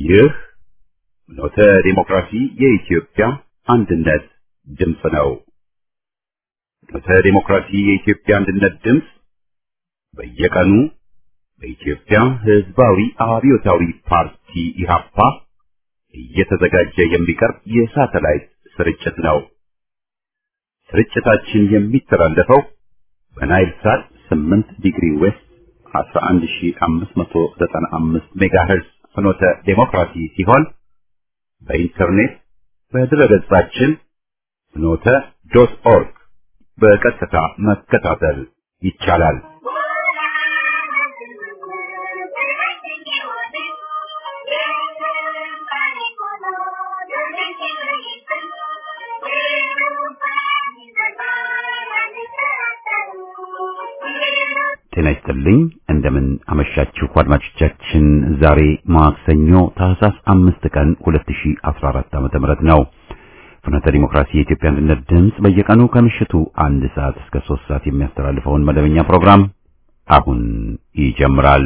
ይህ ኖተ ዲሞክራሲ የኢትዮጵያ አንድነት ድምፅ ነው። ኖተ ዲሞክራሲ የኢትዮጵያ አንድነት ድምፅ በየቀኑ በኢትዮጵያ ሕዝባዊ አብዮታዊ ፓርቲ ኢህአፓ እየተዘጋጀ የሚቀርብ የሳተላይት ስርጭት ነው። ስርጭታችን የሚተላለፈው በናይል ሳት 8 ዲግሪ ዌስት 11595 ሜጋሄርዝ ፍኖተ ዴሞክራሲ ሲሆን በኢንተርኔት በድረገጻችን ፍኖተ ዶት ኦርግ በቀጥታ መከታተል ይቻላል። ጤና ይስጥልኝ። እንደምን አመሻችሁ አድማጮቻችን። ዛሬ ማክሰኞ ታህሳስ አምስት ቀን 2014 ዓመተ ምህረት ነው። ፍኖተ ዲሞክራሲ የኢትዮጵያ አንድነት ድምፅ በየቀኑ ከምሽቱ አንድ ሰዓት እስከ ሶስት ሰዓት የሚያስተላልፈውን መደበኛ ፕሮግራም አሁን ይጀምራል።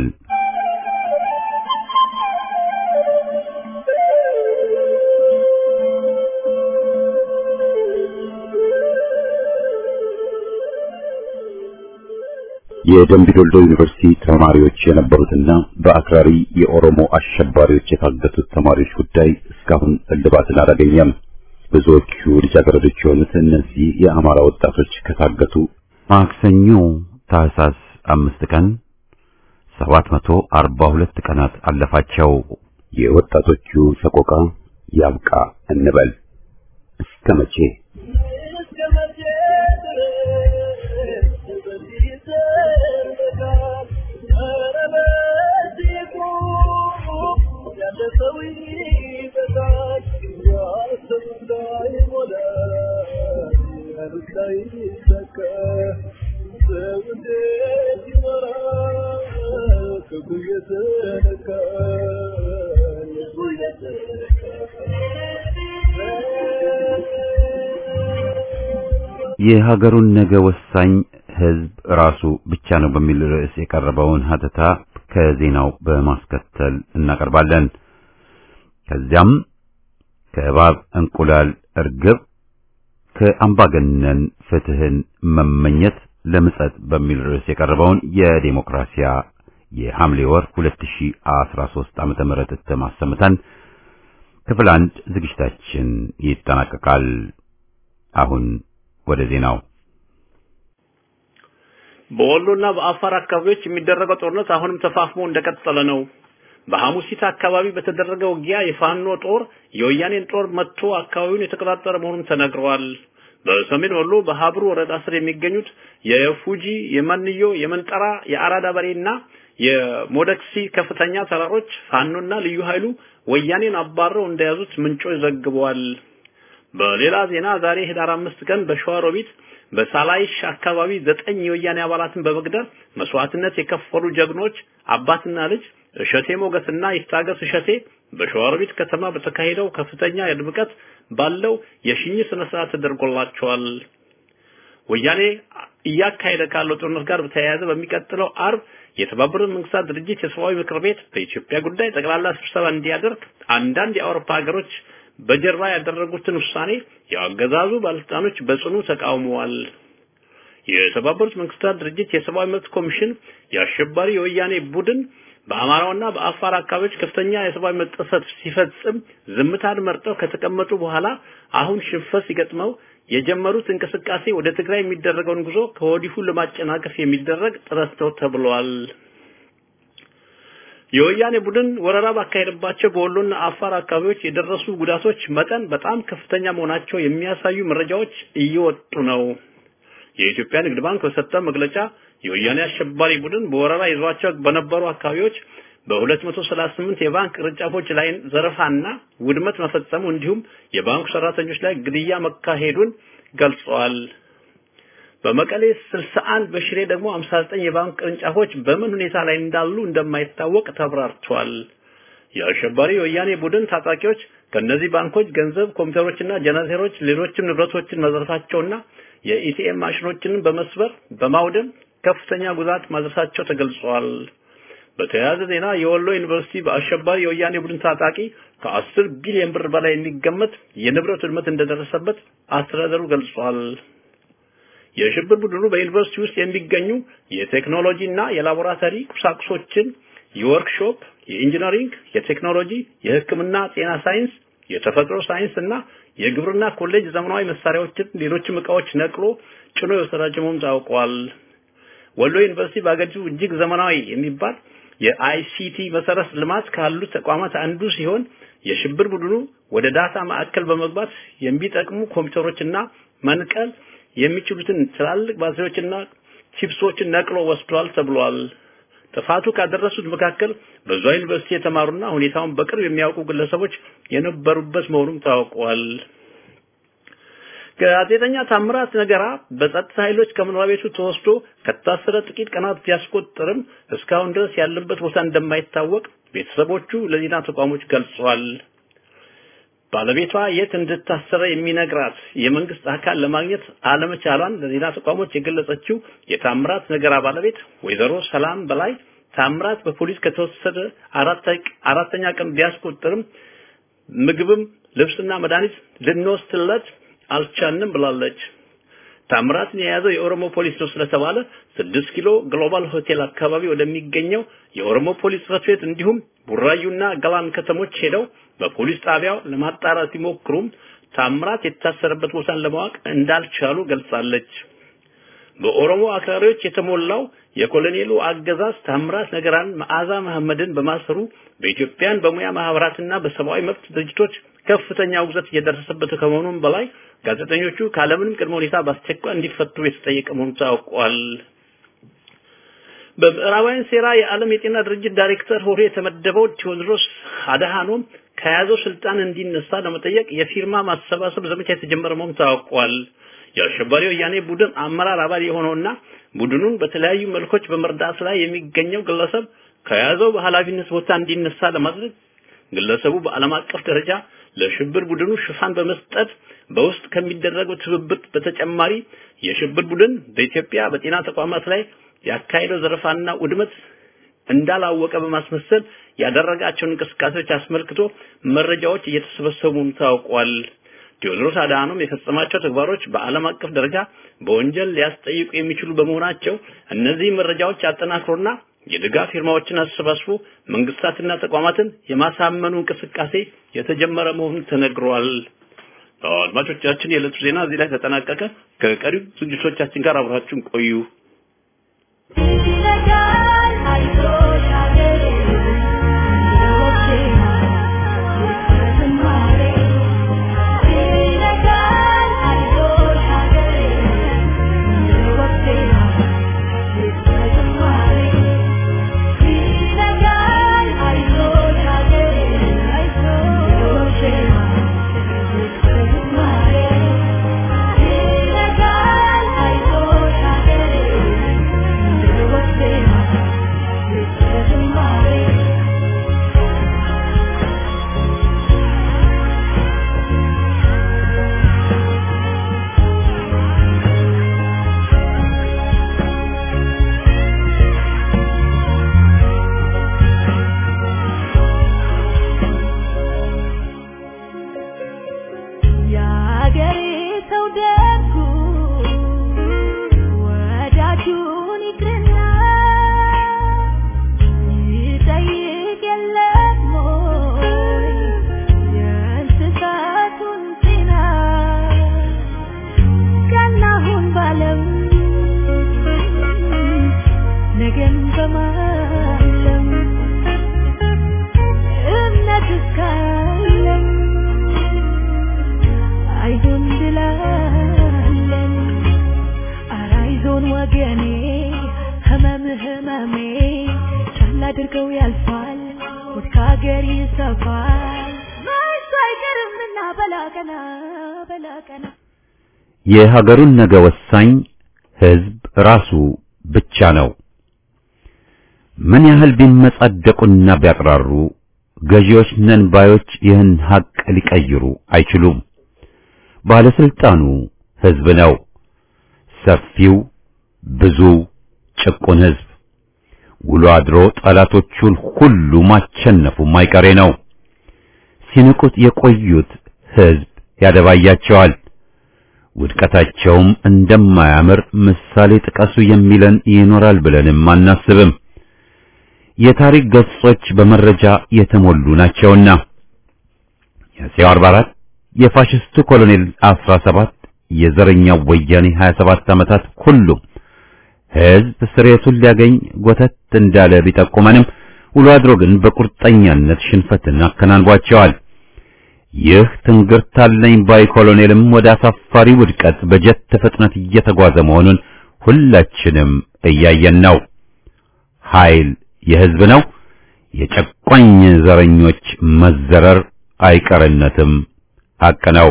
የደምቢ ዶልዶ ዩኒቨርሲቲ ተማሪዎች የነበሩትና በአክራሪ የኦሮሞ አሸባሪዎች የታገቱት ተማሪዎች ጉዳይ እስካሁን እልባትን አላገኘም። ብዙዎቹ ልጃገረዶች የሆኑት እነዚህ የአማራ ወጣቶች ከታገቱ ማክሰኞ ታህሳስ አምስት ቀን ሰባት መቶ አርባ ሁለት ቀናት አለፋቸው። የወጣቶቹ ሰቆቃ ያብቃ እንበል እስከ መቼ? የሀገሩን ነገ ወሳኝ ሕዝብ ራሱ ብቻ ነው በሚል ርዕስ የቀረበውን ሀተታ ከዜናው በማስከተል እናቀርባለን። ከዚያም ከእባብ እንቁላል እርግብ ከአምባገነን ፍትህን መመኘት ለምጸት በሚል ርዕስ የቀረበውን የዴሞክራሲያ የሐምሌ ወር 2013 ዓመተ ምህረት እትም አሰምተን ክፍል አንድ ዝግጅታችን ይጠናቀቃል። አሁን ወደ ዜናው። በወሎና በአፋር አካባቢዎች የሚደረገው ጦርነት አሁንም ተፋፍሞ እንደቀጠለ ነው። በሐሙሲት አካባቢ በተደረገ ውጊያ የፋኖ ጦር የወያኔን ጦር መጥቶ አካባቢውን የተቆጣጠረ መሆኑን ተነግሯል። በሰሜን ወሎ በሀብሩ ወረዳ ስር የሚገኙት የፉጂ፣ የመንዮ፣ የመንጠራ፣ የአራዳ በሬና የሞደክሲ ከፍተኛ ተራሮች ፋኖና ልዩ ኃይሉ ወያኔን አባረው እንደያዙት ምንጮች ዘግበዋል። በሌላ ዜና ዛሬ ህዳር አምስት ቀን በሸዋሮቢት በሳላይሽ አካባቢ ዘጠኝ የወያኔ አባላትን በመግደል መስዋዕትነት የከፈሉ ጀግኖች አባትና ልጅ እሸቴ ሞገስና ይታገስ እሸቴ በሸዋሮቢት ከተማ በተካሄደው ከፍተኛ ድምቀት ባለው የሽኝ ስነ ስርዓት ተደርጎላቸዋል። ወያኔ እያካሄደ ካለው ጦርነት ጋር በተያያዘ በሚቀጥለው አርብ የተባበሩት መንግስታት ድርጅት የሰብአዊ ምክር ቤት በኢትዮጵያ ጉዳይ ጠቅላላ ስብሰባ እንዲያደርግ አንዳንድ የአውሮፓ ሀገሮች በጀርባ ያደረጉትን ውሳኔ የአገዛዙ ባለስልጣኖች በጽኑ ተቃውመዋል። የተባበሩት መንግስታት ድርጅት የሰብአዊ መብት ኮሚሽን የአሸባሪ የወያኔ ቡድን በአማራውና በአፋር አካባቢዎች ከፍተኛ የሰብአዊ መብት ጥሰት ሲፈጽም ዝምታን መርጠው ከተቀመጡ በኋላ አሁን ሽንፈት ሲገጥመው የጀመሩት እንቅስቃሴ ወደ ትግራይ የሚደረገውን ጉዞ ከወዲሁ ለማጨናቀፍ የሚደረግ ጥረት ነው ተብሏል። የወያኔ ቡድን ወረራ ባካሄደባቸው በወሎና አፋር አካባቢዎች የደረሱ ጉዳቶች መጠን በጣም ከፍተኛ መሆናቸው የሚያሳዩ መረጃዎች እየወጡ ነው። የኢትዮጵያ ንግድ ባንክ በሰጠው መግለጫ የወያኔ አሸባሪ ቡድን በወረራ ይዟቸው በነበሩ አካባቢዎች በ238 የባንክ ቅርንጫፎች ላይ ዘረፋና ውድመት መፈጸሙ እንዲሁም የባንኩ ሰራተኞች ላይ ግድያ መካሄዱን ገልጸዋል። በመቀሌ 61 በሽሬ ደግሞ 59 የባንክ ቅርንጫፎች በምን ሁኔታ ላይ እንዳሉ እንደማይታወቅ ተብራርቷል። የአሸባሪ የወያኔ ቡድን ታጣቂዎች ከነዚህ ባንኮች ገንዘብ፣ ኮምፒውተሮችና ጀነሬተሮች፣ ሌሎችም ንብረቶችን መዝረፋቸውና የኢቲኤም ማሽኖችንን በመስበር በማውደም ከፍተኛ ጉዳት ማድረሳቸው ተገልጿል። በተያያዘ ዜና የወሎ ዩኒቨርሲቲ በአሸባሪ የወያኔ ቡድን ታጣቂ ከአስር ቢሊዮን ብር በላይ የሚገመት የንብረት ውድመት እንደደረሰበት አስተዳደሩ ገልጿል። የሽብር ቡድኑ በዩኒቨርሲቲ ውስጥ የሚገኙ የቴክኖሎጂ እና የላቦራቶሪ ቁሳቁሶችን፣ የወርክሾፕ፣ የኢንጂነሪንግ፣ የቴክኖሎጂ፣ የሕክምና፣ ጤና ሳይንስ፣ የተፈጥሮ ሳይንስ እና የግብርና ኮሌጅ ዘመናዊ መሳሪያዎችን፣ ሌሎችም ዕቃዎች ነቅሎ ጭኖ የወሰዳቸው መሆኑን ታውቋል። ወሎ ዩኒቨርሲቲ በአገሪቱ እጅግ ዘመናዊ የሚባል የአይሲቲ መሰረት ልማት ካሉት ተቋማት አንዱ ሲሆን የሽብር ቡድኑ ወደ ዳታ ማዕከል በመግባት የሚጠቅሙ ኮምፒውተሮችና መንቀል የሚችሉትን ትላልቅ ባትሪዎችና ቺፕሶችን ነቅሎ ወስዷል ተብሏል። ጥፋቱ ካደረሱት መካከል በዛ ዩኒቨርሲቲ የተማሩና ሁኔታውን በቅርብ የሚያውቁ ግለሰቦች የነበሩበት መሆኑም ታውቋል። ጋዜጠኛ ታምራት ነገራ በጸጥታ ኃይሎች ከመኖሪያ ቤቱ ተወስዶ ከታሰረ ጥቂት ቀናት ቢያስቆጥርም እስካሁን ድረስ ያለበት ቦታ እንደማይታወቅ ቤተሰቦቹ ለዜና ተቋሞች ገልጸዋል። ባለቤቷ የት እንድታሰረ የሚነግራት የመንግስት አካል ለማግኘት አለመቻሏን ለዜና ተቋሞች የገለጸችው የታምራት ነገራ ባለቤት ወይዘሮ ሰላም በላይ ታምራት በፖሊስ ከተወሰደ አራተኛ ቀን ቢያስቆጥርም ምግብም ልብስና መድኃኒት ልንወስድለት አልቻንም ብላለች። ታምራትን የያዘው የኦሮሞ ፖሊስ ነው ስለተባለ ስድስት ኪሎ ግሎባል ሆቴል አካባቢ ወደሚገኘው የኦሮሞ ፖሊስ ጽሕፈት ቤት እንዲሁም ቡራዩና ገላን ከተሞች ሄደው በፖሊስ ጣቢያው ለማጣራት ሲሞክሩም ታምራት የታሰረበት ቦታን ለማወቅ እንዳልቻሉ ገልጻለች። በኦሮሞ አክራሪዎች የተሞላው የኮሎኔሉ አገዛዝ ታምራት ነገራን መዓዛ መሐመድን በማሰሩ በኢትዮጵያን በሙያ ማህበራትና በሰብአዊ መብት ድርጅቶች ከፍተኛ ውግዘት እየደረሰበት ከመሆኑም በላይ ጋዜጠኞቹ ካለምንም ቅድመ ሁኔታ በአስቸኳይ እንዲፈቱ የተጠየቀ መሆኑ ታውቋል። በምዕራባውያን ሴራ የዓለም የጤና ድርጅት ዳይሬክተር ሆኖ የተመደበው ቴዎድሮስ አድሃኖም ከያዘው ስልጣን እንዲነሳ ለመጠየቅ የፊርማ ማሰባሰብ ዘመቻ የተጀመረ መሆኑ ታውቋል። የአሸባሪው ወያኔ ቡድን አመራር አባል የሆነውና ቡድኑን በተለያዩ መልኮች በመርዳት ላይ የሚገኘው ግለሰብ ከያዘው በኃላፊነት ቦታ እንዲነሳ ለማድረግ ግለሰቡ በዓለም አቀፍ ደረጃ ለሽብር ቡድኑ ሽፋን በመስጠት በውስጥ ከሚደረገው ትብብር በተጨማሪ የሽብር ቡድን በኢትዮጵያ በጤና ተቋማት ላይ ያካሄደው ዘረፋና ውድመት እንዳላወቀ በማስመሰል ያደረጋቸውን እንቅስቃሴዎች አስመልክቶ መረጃዎች እየተሰበሰቡ ታውቋል። ቴዎድሮስ አድሃኖም የፈጸማቸው ተግባሮች በዓለም አቀፍ ደረጃ በወንጀል ሊያስጠይቁ የሚችሉ በመሆናቸው እነዚህ መረጃዎች አጠናክሮና የድጋፍ ፊርማዎችን አሰባስቦ መንግስታትና ተቋማትን የማሳመኑ እንቅስቃሴ የተጀመረ መሆኑን ተነግሯል። አድማጮቻችን፣ የዕለቱ ዜና እዚህ ላይ ተጠናቀቀ። ከቀሪው ዝግጅቶቻችን ጋር አብራችሁን ቆዩ። የሀገሩን ነገ ወሳኝ ህዝብ ራሱ ብቻ ነው። ምን ያህል ቢመጻደቁና ቢያቅራሩ ገዢዎች ነን ባዮች ይህን ሀቅ ሊቀይሩ አይችሉም። ባለስልጣኑ ህዝብ ነው። ሰፊው ብዙ ጭቁን ህዝብ ውሎ አድሮ ጠላቶቹን ሁሉ ማቸነፉ ማይቀሬ ነው። ሲንቁት የቆዩት ሕዝብ ያደባያቸዋል። ውድቀታቸውም እንደማያምር ምሳሌ ጥቀሱ የሚለን ይኖራል ብለንም አናስብም። የታሪክ ገጾች በመረጃ የተሞሉ ናቸውና የአፄው 44 የፋሽስቱ ኮሎኔል 17 የዘረኛው ወያኔ 27 ዓመታት ሁሉም ሕዝብ ስሬቱን ሊያገኝ ጎተት እንዳለ ቢጠቁመንም ውሎ አድሮ ግን በቁርጠኛነት ሽንፈትን አከናንቧቸዋል። ይህ ትንግርት አለኝ ባይ ኮሎኔልም ወደ አሳፋሪ ውድቀት በጀት ፍጥነት እየተጓዘ መሆኑን ሁላችንም እያየን ነው። ኃይል የሕዝብ ነው። የጨቋኝ ዘረኞች መዘረር አይቀርነትም ሐቅ ነው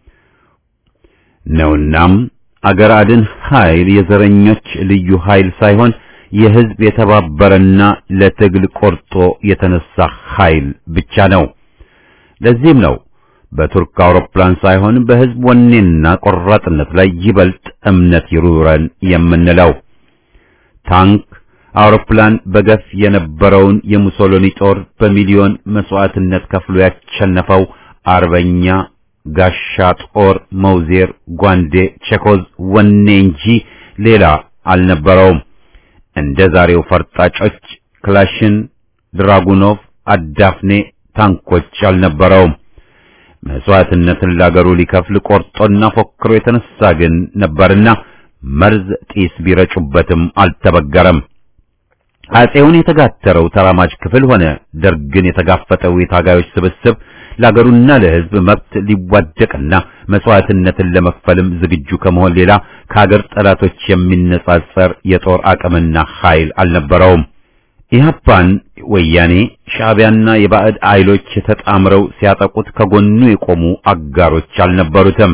ነውናም አገር አድን ኃይል የዘረኞች ልዩ ኃይል ሳይሆን የሕዝብ የተባበረና ለትግል ቆርጦ የተነሳ ኃይል ብቻ ነው። ለዚህም ነው በቱርክ አውሮፕላን ሳይሆን በሕዝብ ወኔና ቆራጥነት ላይ ይበልጥ እምነት ይሩረን የምንለው። ታንክ፣ አውሮፕላን በገፍ የነበረውን የሙሶሎኒ ጦር በሚሊዮን መስዋዕትነት ከፍሎ ያሸነፈው አርበኛ ጋሻ ጦር መውዜር፣ ጓንዴ፣ ቼኮዝ ወኔ እንጂ ሌላ አልነበረውም። እንደ ዛሬው ፈርጣጮች ክላሽን፣ ድራጉኖቭ፣ አዳፍኔ ታንኮች አልነበረውም። መስዋዕትነትን ላገሩ ሊከፍል ቆርጦና ፎክሮ የተነሳ ግን ነበርና መርዝ ጢስ ቢረጩበትም አልተበገረም። አጼውን የተጋተረው ተራማጅ ክፍል ሆነ ደርግን የተጋፈጠው የታጋዮች ስብስብ ለአገሩና ለሕዝብ መብት ሊዋደቅና መስዋዕትነትን ለመክፈልም ዝግጁ ከመሆን ሌላ ከአገር ጠላቶች የሚነጻጸር የጦር አቅምና ኃይል አልነበረውም። ኢህአፓን ወያኔ፣ ሻዕቢያና የባዕድ ኃይሎች ተጣምረው ሲያጠቁት ከጎኑ የቆሙ አጋሮች አልነበሩትም።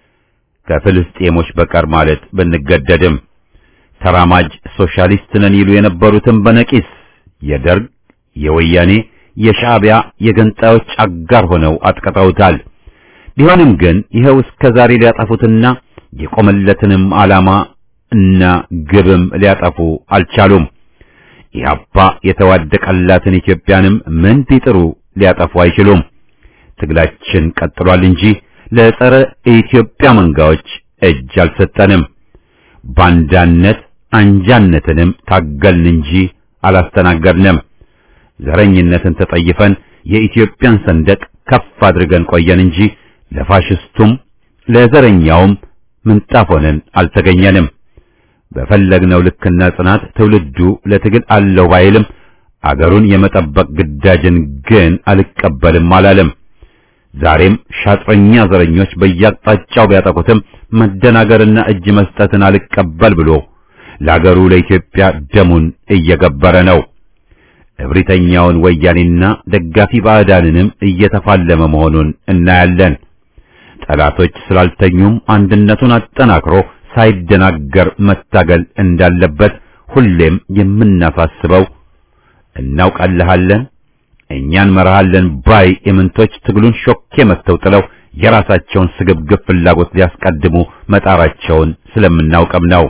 ከፍልስጤሞች በቀር ማለት ብንገደድም ተራማጅ ሶሻሊስት ነን ይሉ የነበሩትም በነቂስ የደርግ የወያኔ የሻዕቢያ የገንጣዮች አጋር ሆነው አጥቅተውታል። ቢሆንም ግን ይኸው እስከ ዛሬ ሊያጠፉትና የቆመለትንም ዓላማ እና ግብም ሊያጠፉ አልቻሉም። ኢህአፓ የተዋደቀላትን ኢትዮጵያንም ምን ቢጥሩ ሊያጠፉ አይችሉም። ትግላችን ቀጥሏል እንጂ ለጸረ ኢትዮጵያ መንጋዎች እጅ አልሰጠንም። ባንዳነት አንጃነትንም ታገልን እንጂ አላስተናገድንም። ዘረኝነትን ተጠይፈን የኢትዮጵያን ሰንደቅ ከፍ አድርገን ቆየን እንጂ ለፋሽስቱም ለዘረኛውም ምንጣፍ ሆነን አልተገኘንም። በፈለግነው ልክና ጽናት ትውልዱ ለትግል አለው ባይልም አገሩን የመጠበቅ ግዳጅን ግን አልቀበልም አላለም። ዛሬም ሻጥረኛ ዘረኞች በየአቅጣጫው ቢያጠቁትም መደናገርና እጅ መስጠትን አልቀበል ብሎ ለአገሩ ለኢትዮጵያ ደሙን እየገበረ ነው። እብሪተኛውን ወያኔና ደጋፊ ባዕዳንንም እየተፋለመ መሆኑን እናያለን። ጠላቶች ስላልተኙም አንድነቱን አጠናክሮ ሳይደናገር መታገል እንዳለበት ሁሌም የምናሳስበው እናውቃለሃለን፣ እኛን መርሃለን ባይ ኢምንቶች ትግሉን ሾኬ መተው ጥለው የራሳቸውን ስግብግብ ፍላጎት ሊያስቀድሙ መጣራቸውን ስለምናውቅም ነው።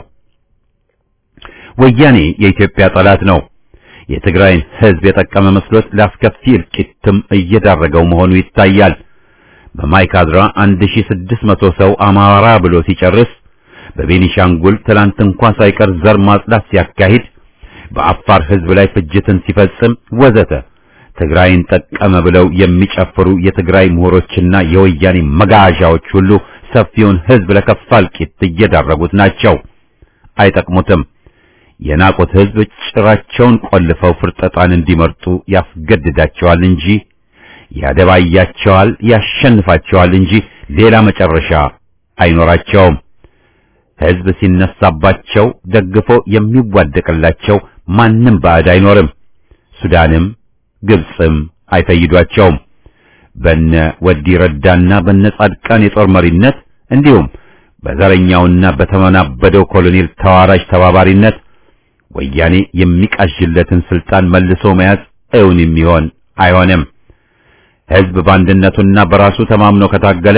ወያኔ የኢትዮጵያ ጠላት ነው። የትግራይን ሕዝብ የጠቀመ መስሎት ለአስከፊ እልቂትም እየዳረገው መሆኑ ይታያል። በማይካድራ 1600 ሰው አማራ ብሎ ሲጨርስ በቤኒሻንጉል ትላንት እንኳን ሳይቀር ዘር ማጽዳት ሲያካሂድ በአፋር ሕዝብ ላይ ፍጅትን ሲፈጽም ወዘተ ትግራይን ጠቀመ ብለው የሚጨፍሩ የትግራይ ምሁሮችና የወያኔ መጋዣዎች ሁሉ ሰፊውን ሕዝብ ለከፋ እልቂት እየዳረጉት ናቸው። አይጠቅሙትም። የናቁት ሕዝብ ጭራቸውን ቆልፈው ፍርጠጣን እንዲመርጡ ያስገድዳቸዋል እንጂ ያደባያቸዋል፣ ያሸንፋቸዋል እንጂ ሌላ መጨረሻ አይኖራቸውም። ሕዝብ ሲነሳባቸው ደግፎ የሚዋደቅላቸው ማንም ባዕድ አይኖርም። ሱዳንም ግብፅም አይፈይዷቸውም። በነ ወዲ ረዳና በነ ጻድቃን የጦር መሪነት እንዲሁም በዘረኛውና በተመናበደው ኮሎኔል ተዋራጅ ተባባሪነት ወያኔ የሚቃዥለትን ስልጣን መልሶ መያዝ እውን የሚሆን አይሆንም። ሕዝብ በአንድነቱና በራሱ ተማምኖ ከታገለ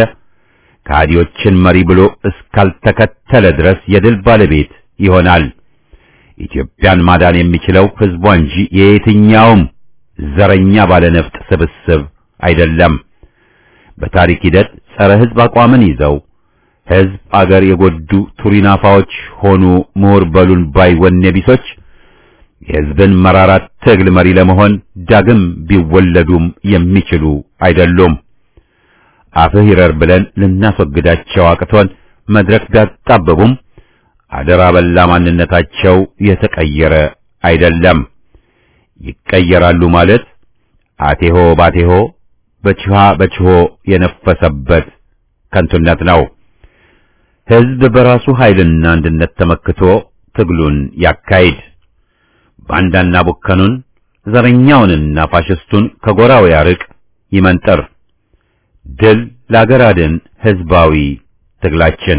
ከሃዲዎችን መሪ ብሎ እስካልተከተለ ድረስ የድል ባለቤት ይሆናል። ኢትዮጵያን ማዳን የሚችለው ሕዝቧ እንጂ የየትኛውም ዘረኛ ባለነፍጥ ስብስብ አይደለም። በታሪክ ሂደት ጸረ ሕዝብ አቋምን ይዘው ሕዝብ አገር የጎዱ ቱሪናፋዎች ሆኑ ምሁር በሉን ባይ ወኔ ቢሶች የሕዝብን መራራት ትግል መሪ ለመሆን ዳግም ቢወለዱም የሚችሉ አይደሉም። አፍህ ይረር ብለን ልናስወግዳቸው አቅቶን መድረክ ቢያጣብቡም አደራ በላ ማንነታቸው የተቀየረ አይደለም። ይቀየራሉ ማለት አቴሆ ባቴሆ በችሃ በችሆ የነፈሰበት ከንቱነት ነው። ሕዝብ በራሱ ኃይልና አንድነት ተመክቶ ትግሉን ያካሂድ። ባንዳና ቡከኑን ዘረኛውንና ፋሽስቱን ከጎራው ያርቅ፣ ይመንጠር። ድል ለአገር አድን ሕዝባዊ ትግላችን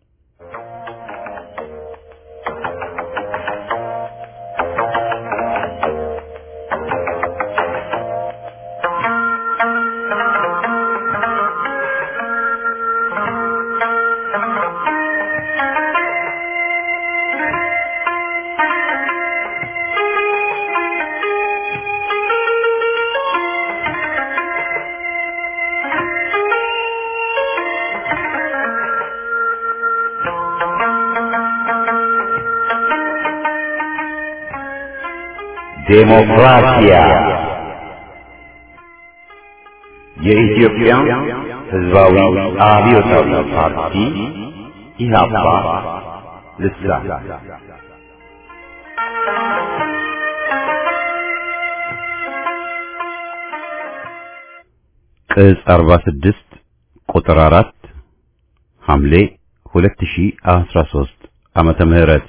ዴሞክራሲያ የኢትዮጵያ ሕዝባዊ አብዮታዊ ፓርቲ ኢህአፓ ልሳን ቅጽ 46 ቁጥር 4 ሐምሌ 2013 ዓመተ ምህረት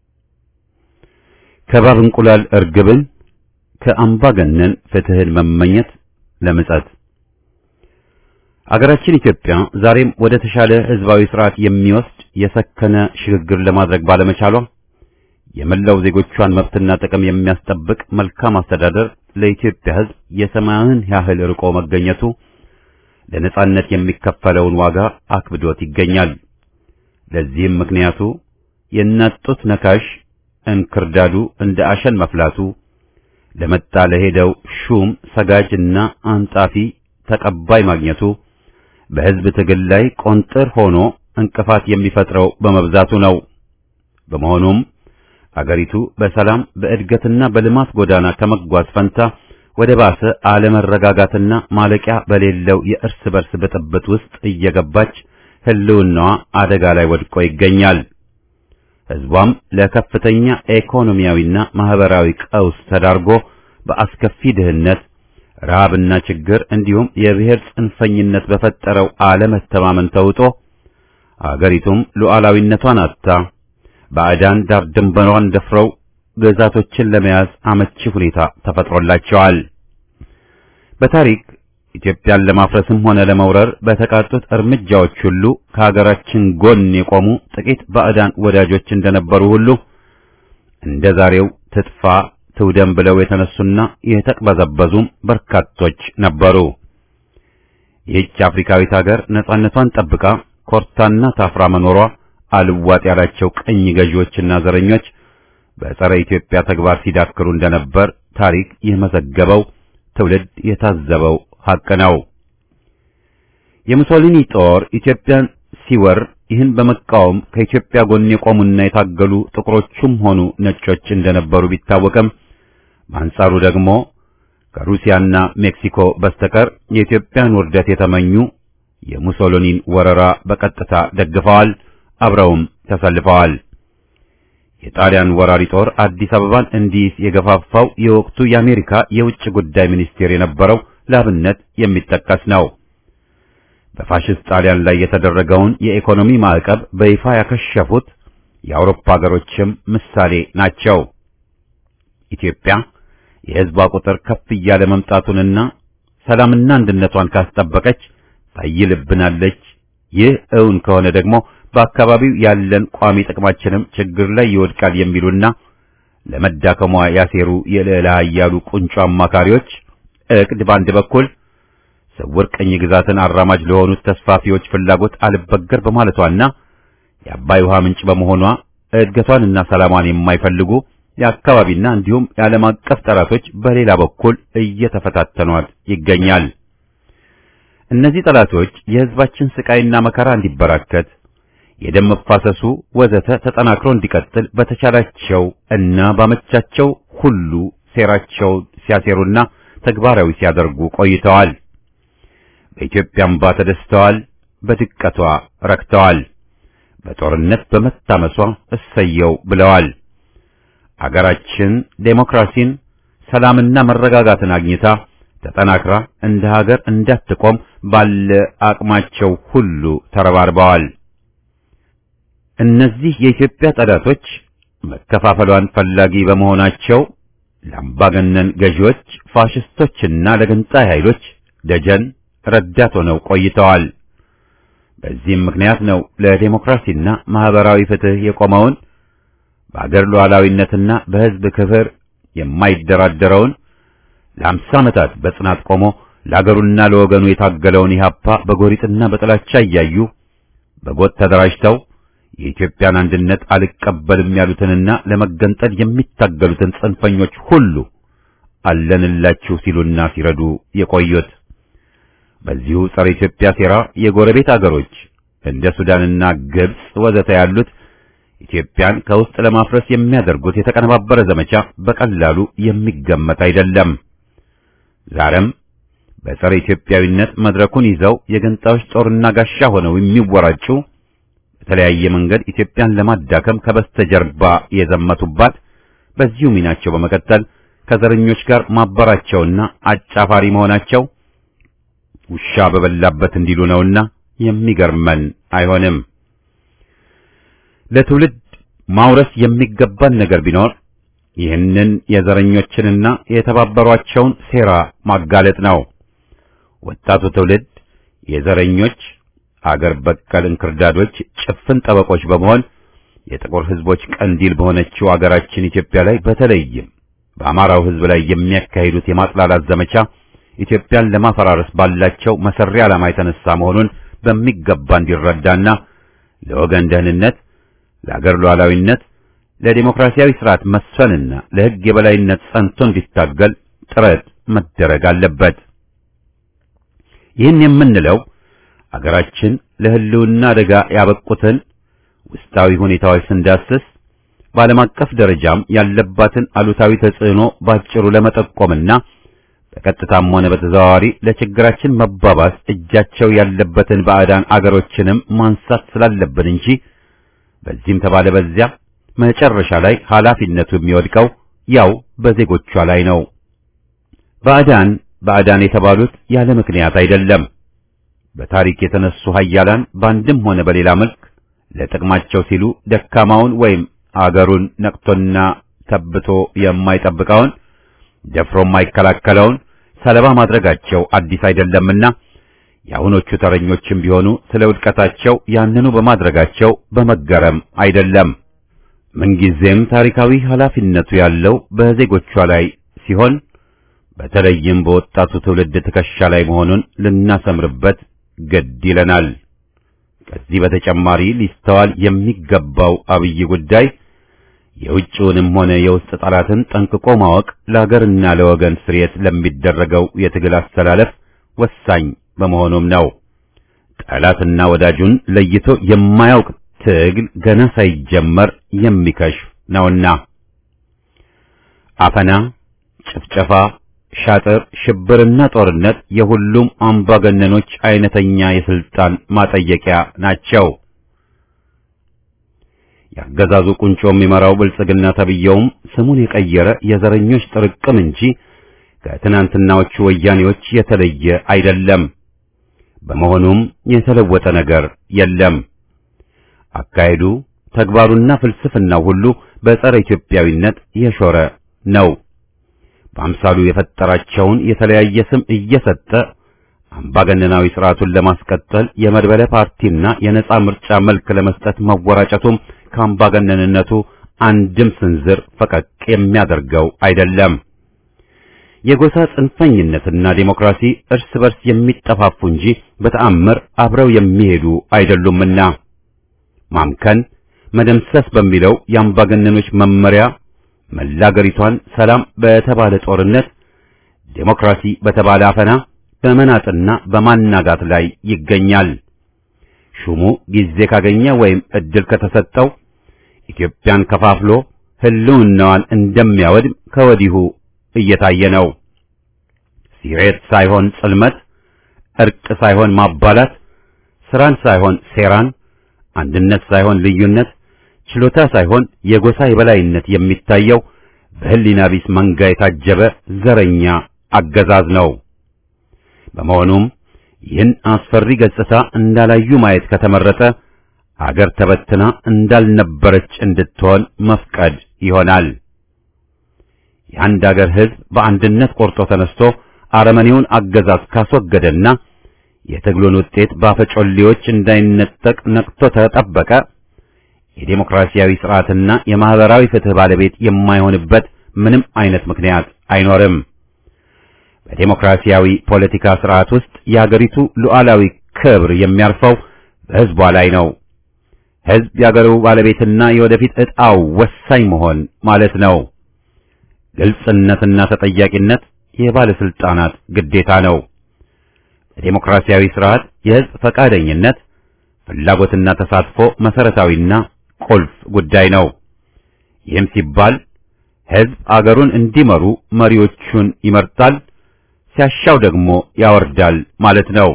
ከባብ እንቁላል እርግብን ከአምባገነን ፍትህን መመኘት ለምጸት አገራችን ኢትዮጵያ ዛሬም ወደ ተሻለ ህዝባዊ ስርዓት የሚወስድ የሰከነ ሽግግር ለማድረግ ባለመቻሏ የመላው ዜጎቿን መብትና ጥቅም የሚያስጠብቅ መልካም አስተዳደር ለኢትዮጵያ ህዝብ የሰማያዊን ያህል ርቆ መገኘቱ ለነጻነት የሚከፈለውን ዋጋ አክብዶት ይገኛል። ለዚህም ምክንያቱ የእናት ጡት ነካሽ እንክርዳዱ እንደ አሸን መፍላቱ ለመጣ ለሄደው ሹም ሰጋጅና አንጣፊ ተቀባይ ማግኘቱ በህዝብ ትግል ላይ ቆንጥር ሆኖ እንቅፋት የሚፈጥረው በመብዛቱ ነው። በመሆኑም አገሪቱ በሰላም በእድገትና በልማት ጎዳና ከመጓዝ ፈንታ ወደ ባሰ አለመረጋጋትና ማለቂያ በሌለው የእርስ በርስ ብጥብጥ ውስጥ እየገባች ህልውናዋ አደጋ ላይ ወድቆ ይገኛል። ህዝቧም ለከፍተኛ ኢኮኖሚያዊና ማህበራዊ ቀውስ ተዳርጎ በአስከፊ ድህነት፣ ረሃብና ችግር እንዲሁም የብሔር ጽንፈኝነት በፈጠረው አለመተማመን ተውጦ አገሪቱም ሉዓላዊነቷን አጥታ ባዕዳን ዳር ድንበሯን ደፍረው ግዛቶችን ለመያዝ አመቺ ሁኔታ ተፈጥሮላቸዋል። በታሪክ ኢትዮጵያን ለማፍረስም ሆነ ለመውረር በተቃጡት እርምጃዎች ሁሉ ከሀገራችን ጎን የቆሙ ጥቂት ባዕዳን ወዳጆች እንደነበሩ ሁሉ እንደ ዛሬው ትጥፋ ትውደም ብለው የተነሱና የተቅበዘበዙም በርካቶች ነበሩ። ይህች አፍሪካዊት ሀገር ነጻነቷን ጠብቃ ኮርታና ታፍራ መኖሯ አልዋጥ ያላቸው ቅኝ ገዢዎችና ዘረኞች በጸረ ኢትዮጵያ ተግባር ሲዳክሩ እንደነበር ታሪክ የመዘገበው ትውልድ የታዘበው ሐቅ ነው። የሙሶሊኒ ጦር ኢትዮጵያን ሲወር ይህን በመቃወም ከኢትዮጵያ ጎን የቆሙና የታገሉ ጥቁሮቹም ሆኑ ነጮች እንደነበሩ ቢታወቅም በአንጻሩ ደግሞ ከሩሲያና ሜክሲኮ በስተቀር የኢትዮጵያን ውርደት የተመኙ የሙሶሊኒን ወረራ በቀጥታ ደግፈዋል፣ አብረውም ተሰልፈዋል። የጣሊያን ወራሪ ጦር አዲስ አበባን እንዲይዝ የገፋፋው የወቅቱ የአሜሪካ የውጭ ጉዳይ ሚኒስቴር የነበረው ለአብነት የሚጠቀስ ነው። በፋሽስት ጣሊያን ላይ የተደረገውን የኢኮኖሚ ማዕቀብ በይፋ ያከሸፉት የአውሮፓ ሀገሮችም ምሳሌ ናቸው። ኢትዮጵያ የሕዝቧ ቁጥር ከፍ እያለ መምጣቱንና ሰላምና አንድነቷን ካስጠበቀች ታይልብናለች። ይህ እውን ከሆነ ደግሞ በአካባቢው ያለን ቋሚ ጥቅማችንም ችግር ላይ ይወድቃል የሚሉና ለመዳከሟ ያሴሩ የልዕለ ኃያሉ ቁንጮ አማካሪዎች እቅድ በአንድ በኩል ስውር ቅኝ ግዛትን አራማጅ ለሆኑት ተስፋፊዎች ፍላጎት አልበገር በማለቷና የአባይ ውሃ ምንጭ በመሆኗ እድገቷንና ሰላሟን የማይፈልጉ የአካባቢና እንዲሁም የዓለም አቀፍ ጠላቶች በሌላ በኩል እየተፈታተኗት ይገኛል። እነዚህ ጠላቶች የሕዝባችን ስቃይና መከራ እንዲበራከት የደም መፋሰሱ ወዘተ ተጠናክሮ እንዲቀጥል በተቻላቸው እና ባመቻቸው ሁሉ ሴራቸው ሲያሴሩና ተግባራዊ ሲያደርጉ ቆይተዋል። በኢትዮጵያ አምባ ተደስተዋል፣ በድቀቷ ረክተዋል፣ በጦርነት በመታመሷ እሰየው ብለዋል። አገራችን ዴሞክራሲን፣ ሰላምና መረጋጋትን አግኝታ ተጠናክራ እንደ ሀገር እንዳትቆም ባለ አቅማቸው ሁሉ ተረባርበዋል። እነዚህ የኢትዮጵያ ጠላቶች መከፋፈሏን ፈላጊ በመሆናቸው ለአምባገነን ገዢዎች፣ ፋሽስቶችና ለገንጣይ ኃይሎች ደጀን ረዳት ሆነው ቆይተዋል። በዚህም ምክንያት ነው ለዴሞክራሲና ማህበራዊ ፍትህ የቆመውን በአገር ሉዓላዊነትና በሕዝብ ክብር የማይደራደረውን ለአምሳ ዓመታት በጽናት ቆሞ ለአገሩና ለወገኑ የታገለውን ኢህአፓ በጎሪጥና በጥላቻ እያዩ በጎጥ ተደራጅተው የኢትዮጵያን አንድነት አልቀበልም ያሉትንና ለመገንጠል የሚታገሉትን ጽንፈኞች ሁሉ አለንላችሁ ሲሉና ሲረዱ የቆዩት። በዚሁ ጸረ ኢትዮጵያ ሴራ የጎረቤት አገሮች እንደ ሱዳንና ግብጽ ወዘተ ያሉት ኢትዮጵያን ከውስጥ ለማፍረስ የሚያደርጉት የተቀነባበረ ዘመቻ በቀላሉ የሚገመት አይደለም። ዛሬም በጸረ ኢትዮጵያዊነት መድረኩን ይዘው የገንጣዮች ጦርና ጋሻ ሆነው የሚወራጩ በተለያየ መንገድ ኢትዮጵያን ለማዳከም ከበስተጀርባ የዘመቱባት በዚሁ ሚናቸው በመቀጠል ከዘረኞች ጋር ማበራቸውና አጫፋሪ መሆናቸው ውሻ በበላበት እንዲሉ ነውና የሚገርመን አይሆንም። ለትውልድ ማውረስ የሚገባን ነገር ቢኖር ይህንን የዘረኞችንና የተባበሯቸውን ሴራ ማጋለጥ ነው። ወጣቱ ትውልድ የዘረኞች አገር በቀል እንክርዳዶች ጭፍን ጠበቆች በመሆን የጥቁር ሕዝቦች ቀንዲል በሆነችው አገራችን ኢትዮጵያ ላይ በተለይም በአማራው ሕዝብ ላይ የሚያካሂዱት የማጥላላት ዘመቻ ኢትዮጵያን ለማፈራረስ ባላቸው መሰሪ ዓላማ የተነሳ መሆኑን በሚገባ እንዲረዳና ለወገን ደህንነት፣ ለአገር ሉዓላዊነት፣ ለዲሞክራሲያዊ ስርዓት መስፈንና ለሕግ የበላይነት ጸንቶ እንዲታገል ጥረት መደረግ አለበት። ይህን የምንለው አገራችን ለሕልውና አደጋ ያበቁትን ውስጣዊ ሁኔታዎች ስንዳስስ በዓለም አቀፍ ደረጃም ያለባትን አሉታዊ ተጽዕኖ ባጭሩ ለመጠቆምና በቀጥታም ሆነ በተዘዋዋሪ ለችግራችን መባባስ እጃቸው ያለበትን ባዕዳን አገሮችንም ማንሳት ስላለብን እንጂ በዚህም ተባለ በዚያ መጨረሻ ላይ ኃላፊነቱ የሚወድቀው ያው በዜጎቿ ላይ ነው። ባዕዳን ባዕዳን የተባሉት ያለ ምክንያት አይደለም። በታሪክ የተነሱ ኃያላን በአንድም ሆነ በሌላ መልክ ለጥቅማቸው ሲሉ ደካማውን ወይም አገሩን ነቅቶና ተብቶ የማይጠብቀውን ደፍሮ የማይከላከለውን ሰለባ ማድረጋቸው አዲስ አይደለምና የአሁኖቹ ተረኞችም ቢሆኑ ስለ ውድቀታቸው ያንኑ በማድረጋቸው በመገረም አይደለም። ምንጊዜም ታሪካዊ ኃላፊነቱ ያለው በዜጎቿ ላይ ሲሆን በተለይም በወጣቱ ትውልድ ትከሻ ላይ መሆኑን ልናሰምርበት ግድ ይለናል። ከዚህ በተጨማሪ ሊስተዋል የሚገባው አብይ ጉዳይ የውጭውንም ሆነ የውስጥ ጠላትን ጠንቅቆ ማወቅ ለሀገርና ለወገን ስርየት ለሚደረገው የትግል አስተላለፍ ወሳኝ በመሆኑም ነው። ጠላትና ወዳጁን ለይቶ የማያውቅ ትግል ገና ሳይጀመር የሚከሽፍ ነውና አፈና፣ ጭፍጨፋ፣ ሻጥር፣ ሽብርና ጦርነት የሁሉም አምባገነኖች አይነተኛ የስልጣን ማጠየቂያ ናቸው። ያገዛዙ ቁንጮ የሚመራው ብልጽግና ተብየውም ስሙን የቀየረ የዘረኞች ጥርቅም እንጂ ከትናንትናዎቹ ወያኔዎች የተለየ አይደለም። በመሆኑም የተለወጠ ነገር የለም። አካሄዱ፣ ተግባሩና ፍልስፍናው ሁሉ በጸረ ኢትዮጵያዊነት የሾረ ነው። በአምሳሉ የፈጠራቸውን የተለያየ ስም እየሰጠ አምባገነናዊ ስርዓቱን ለማስቀጠል የመድበለ ፓርቲና የነጻ ምርጫ መልክ ለመስጠት መወራጨቱም ከአምባገነንነቱ አንድም ስንዝር ፈቀቅ የሚያደርገው አይደለም። የጎሳ ጽንፈኝነትና ዴሞክራሲ እርስ በርስ የሚጠፋፉ እንጂ በተአምር አብረው የሚሄዱ አይደሉምና ማምከን፣ መደምሰስ በሚለው የአምባገነኖች መመሪያ መላ አገሪቷን ሰላም በተባለ ጦርነት፣ ዴሞክራሲ በተባለ አፈና በመናጥና በማናጋት ላይ ይገኛል። ሹሙ ጊዜ ካገኘ ወይም እድል ከተሰጠው ኢትዮጵያን ከፋፍሎ ህልውናዋን እንደሚያወድም ከወዲሁ እየታየ ነው። ሲሬት ሳይሆን ጽልመት፣ እርቅ ሳይሆን ማባላት፣ ስራን ሳይሆን ሴራን፣ አንድነት ሳይሆን ልዩነት፣ ችሎታ ሳይሆን የጎሳ የበላይነት የሚታየው በህሊና ቢስ መንጋ የታጀበ ዘረኛ አገዛዝ ነው። በመሆኑም ይህን አስፈሪ ገጽታ እንዳላዩ ማየት ከተመረጠ አገር ተበትና እንዳልነበረች እንድትሆን መፍቀድ ይሆናል። የአንድ አገር ህዝብ በአንድነት ቆርጦ ተነስቶ አረመኔውን አገዛዝ ካስወገደና የትግሉን ውጤት ባፈጮሌዎች እንዳይነጠቅ ነቅቶ ተጠበቀ የዴሞክራሲያዊ ስርዓትና የማህበራዊ ፍትህ ባለቤት የማይሆንበት ምንም አይነት ምክንያት አይኖርም። በዴሞክራሲያዊ ፖለቲካ ስርዓት ውስጥ የሀገሪቱ ሉዓላዊ ክብር የሚያርፈው በህዝቧ ላይ ነው። ህዝብ የአገሩ ባለቤትና የወደፊት ዕጣው ወሳኝ መሆን ማለት ነው። ግልጽነትና ተጠያቂነት የባለስልጣናት ግዴታ ነው። በዴሞክራሲያዊ ስርዓት የህዝብ ፈቃደኝነት፣ ፍላጎትና ተሳትፎ መሰረታዊና ቁልፍ ጉዳይ ነው። ይህም ሲባል ህዝብ አገሩን እንዲመሩ መሪዎቹን ይመርጣል፣ ሲያሻው ደግሞ ያወርዳል ማለት ነው።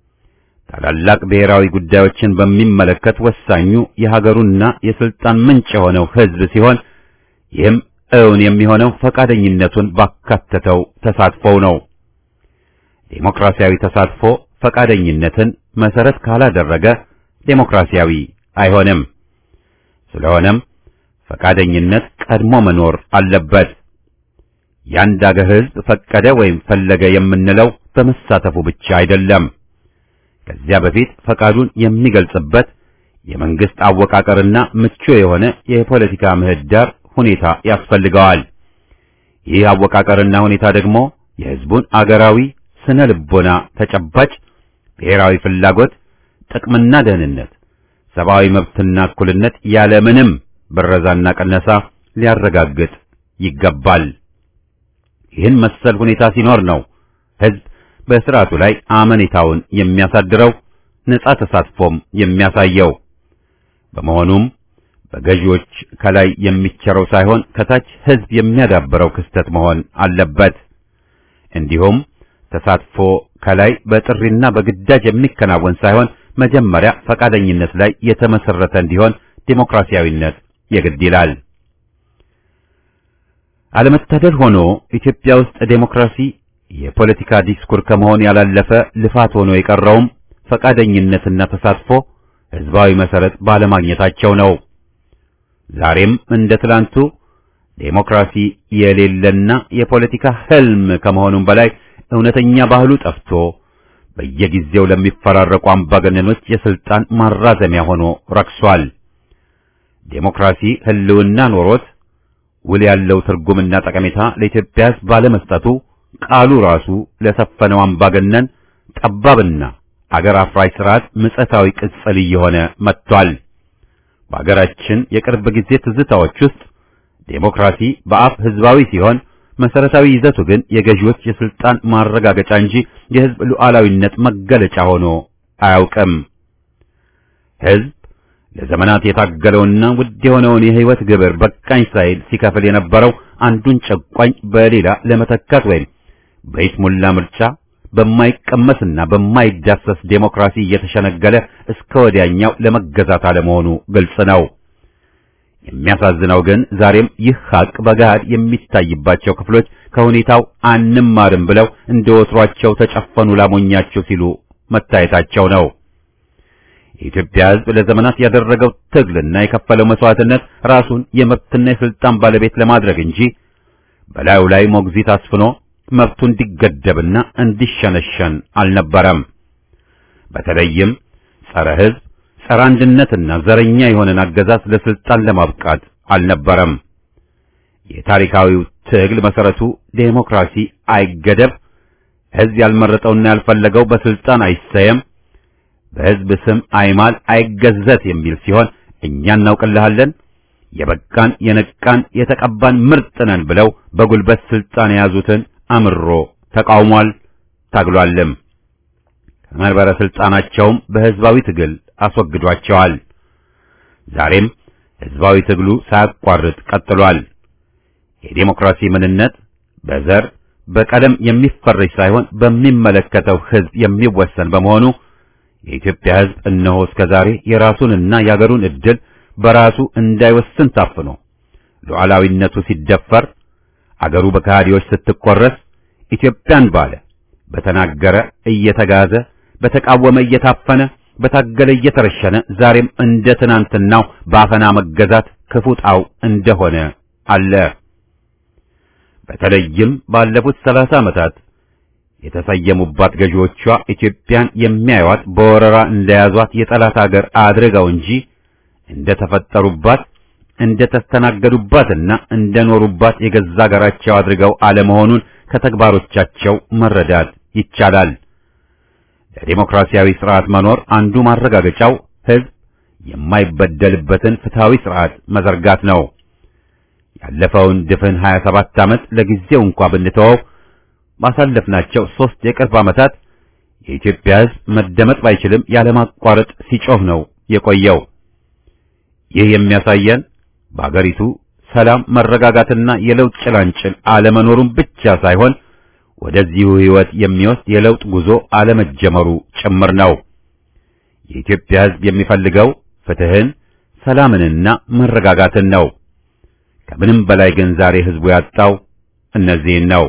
ታላላቅ ብሔራዊ ጉዳዮችን በሚመለከት ወሳኙ የሀገሩና የስልጣን ምንጭ የሆነው ህዝብ ሲሆን ይህም እውን የሚሆነው ፈቃደኝነቱን ባካተተው ተሳትፎው ነው። ዴሞክራሲያዊ ተሳትፎ ፈቃደኝነትን መሰረት ካላደረገ ዴሞክራሲያዊ አይሆንም። ስለሆነም ፈቃደኝነት ቀድሞ መኖር አለበት። የአንድ አገር ህዝብ ፈቀደ ወይም ፈለገ የምንለው በመሳተፉ ብቻ አይደለም። ከዚያ በፊት ፈቃዱን የሚገልጽበት የመንግስት አወቃቀርና ምቹ የሆነ የፖለቲካ ምህዳር ሁኔታ ያስፈልገዋል። ይህ አወቃቀርና ሁኔታ ደግሞ የህዝቡን አገራዊ ስነ ልቦና ተጨባጭ ብሔራዊ ፍላጎት፣ ጥቅምና ደህንነት፣ ሰብአዊ መብትና እኩልነት ያለምንም ብረዛና ቀነሳ ሊያረጋግጥ ይገባል። ይህን መሰል ሁኔታ ሲኖር ነው ህዝብ በስርዓቱ ላይ አመኔታውን የሚያሳድረው ነጻ ተሳትፎም የሚያሳየው። በመሆኑም በገዢዎች ከላይ የሚቸረው ሳይሆን ከታች ህዝብ የሚያዳብረው ክስተት መሆን አለበት። እንዲሁም ተሳትፎ ከላይ በጥሪና በግዳጅ የሚከናወን ሳይሆን መጀመሪያ ፈቃደኝነት ላይ የተመሰረተ እንዲሆን ዴሞክራሲያዊነት የግድ ይላል። አለመታደል ሆኖ ኢትዮጵያ ውስጥ ዴሞክራሲ የፖለቲካ ዲስኩር ከመሆን ያላለፈ ልፋት ሆኖ የቀረውም ፈቃደኝነትና ተሳትፎ ህዝባዊ መሰረት ባለማግኘታቸው ነው። ዛሬም እንደ ትላንቱ ዴሞክራሲ የሌለና የፖለቲካ ህልም ከመሆኑም በላይ እውነተኛ ባህሉ ጠፍቶ በየጊዜው ለሚፈራረቁ አምባገነኖች የስልጣን ማራዘሚያ ሆኖ ረክሷል። ዴሞክራሲ ህልውና ኖሮት ውል ያለው ትርጉምና ጠቀሜታ ለኢትዮጵያ ህዝብ ባለመስጠቱ ቃሉ ራሱ ለሰፈነው አምባገነን ጠባብና አገር አፍራሽ ስርዓት ምጸታዊ ቅጽል እየሆነ መጥቷል። በአገራችን የቅርብ ጊዜ ትዝታዎች ውስጥ ዴሞክራሲ በአፍ ህዝባዊ ሲሆን መሰረታዊ ይዘቱ ግን የገዢዎች የስልጣን ማረጋገጫ እንጂ የህዝብ ሉዓላዊነት መገለጫ ሆኖ አያውቅም። ህዝብ ለዘመናት የታገለውና ውድ የሆነውን የህይወት ግብር በቃኝ ሳይል ሲከፍል የነበረው አንዱን ጨቋኝ በሌላ ለመተካት ወይም በይስሙላ ምርጫ በማይቀመስና በማይዳሰስ ዴሞክራሲ እየተሸነገለ እስከ ወዲያኛው ለመገዛት አለመሆኑ ግልጽ ነው። የሚያሳዝነው ግን ዛሬም ይህ ሀቅ በገሃድ የሚታይባቸው ክፍሎች ከሁኔታው አንማርም ብለው እንደ ወትሯቸው ተጨፈኑ ላሞኛቸው ሲሉ መታየታቸው ነው። የኢትዮጵያ ህዝብ ለዘመናት ያደረገው ትግልና የከፈለው መስዋዕትነት ራሱን የመብትና የስልጣን ባለቤት ለማድረግ እንጂ በላዩ ላይ ሞግዚት አስፍኖ መብቱ እንዲገደብና እንዲሸነሸን አልነበረም። በተለይም ጸረ ህዝብ፣ ጸረ አንድነትና ዘረኛ የሆነን አገዛዝ ለስልጣን ለማብቃት አልነበረም። የታሪካዊው ትግል መሰረቱ ዴሞክራሲ አይገደብ፣ ህዝብ ያልመረጠውና ያልፈለገው በስልጣን አይሰየም፣ በህዝብ ስም አይማል፣ አይገዘት የሚል ሲሆን እኛ እናውቅልሃለን፣ የበቃን የነቃን የተቀባን ምርጥ ነን ብለው በጉልበት ስልጣን የያዙትን አምሮ ተቃውሟል፣ ታግሏልም። ከመንበረ ስልጣናቸውም በህዝባዊ ትግል አስወግዷቸዋል። ዛሬም ህዝባዊ ትግሉ ሳያቋርጥ ቀጥሏል። የዴሞክራሲ ምንነት በዘር በቀለም የሚፈረጅ ሳይሆን በሚመለከተው ህዝብ የሚወሰን በመሆኑ የኢትዮጵያ ህዝብ እነሆ እስከ ዛሬ የራሱንና የአገሩን ዕድል በራሱ እንዳይወስን ታፍኖ ሉዓላዊነቱ ሲደፈር አገሩ በከሃዲዎች ስትቆረስ ኢትዮጵያን ባለ በተናገረ እየተጋዘ በተቃወመ እየታፈነ በታገለ እየተረሸነ ዛሬም እንደ ትናንትናው በአፈና መገዛት ክፉ ጣው እንደሆነ አለ። በተለይም ባለፉት ሰላሳ ዓመታት የተሰየሙባት ገዢዎቿ ኢትዮጵያን የሚያዩዋት በወረራ እንደያዟት የጠላት አገር አድርገው እንጂ እንደተፈጠሩባት እንደተስተናገዱባትና እንደኖሩባት የገዛ አገራቸው አድርገው አለመሆኑን ከተግባሮቻቸው መረዳት ይቻላል። ለዲሞክራሲያዊ ስርዓት መኖር አንዱ ማረጋገጫው ህዝብ የማይበደልበትን ፍትሃዊ ስርዓት መዘርጋት ነው። ያለፈውን ድፍን 27 ዓመት ለጊዜው እንኳ ብንተወው ባሳለፍናቸው ሦስት የቅርብ ዓመታት የኢትዮጵያ ህዝብ መደመጥ ባይችልም ያለማቋረጥ ሲጮህ ነው የቆየው። ይህ የሚያሳየን በአገሪቱ ሰላም፣ መረጋጋትና የለውጥ ጭላንጭል አለመኖሩን ብቻ ሳይሆን ወደዚሁ ህይወት የሚወስድ የለውጥ ጉዞ አለመጀመሩ ጭምር ነው። የኢትዮጵያ ህዝብ የሚፈልገው ፍትህን፣ ሰላምንና መረጋጋትን ነው። ከምንም በላይ ግን ዛሬ ህዝቡ ያጣው እነዚህን ነው።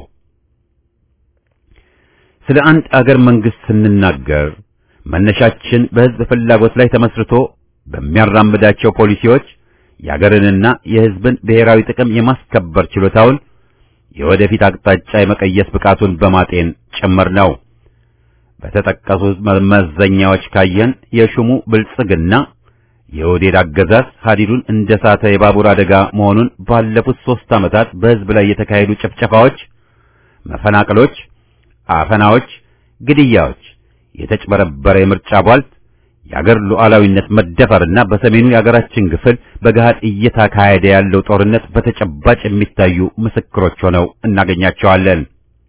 ስለ አንድ አገር መንግስት ስንናገር መነሻችን በህዝብ ፍላጎት ላይ ተመስርቶ በሚያራምዳቸው ፖሊሲዎች የአገርንና የህዝብን ብሔራዊ ጥቅም የማስከበር ችሎታውን የወደፊት አቅጣጫ የመቀየስ ብቃቱን በማጤን ጭምር ነው። በተጠቀሱት መመዘኛዎች ካየን የሹሙ ብልጽግና የኦህዴድ አገዛዝ ሀዲዱን እንደ ሳተ የባቡር አደጋ መሆኑን ባለፉት ሦስት ዓመታት በህዝብ ላይ የተካሄዱ ጭፍጨፋዎች፣ መፈናቀሎች፣ አፈናዎች፣ ግድያዎች፣ የተጭበረበረ የምርጫ ቧልት፣ የአገር ሉዓላዊነት መደፈርና በሰሜኑ የአገራችን ክፍል በገሃድ እየተካሄደ ያለው ጦርነት በተጨባጭ የሚታዩ ምስክሮች ሆነው እናገኛቸዋለን።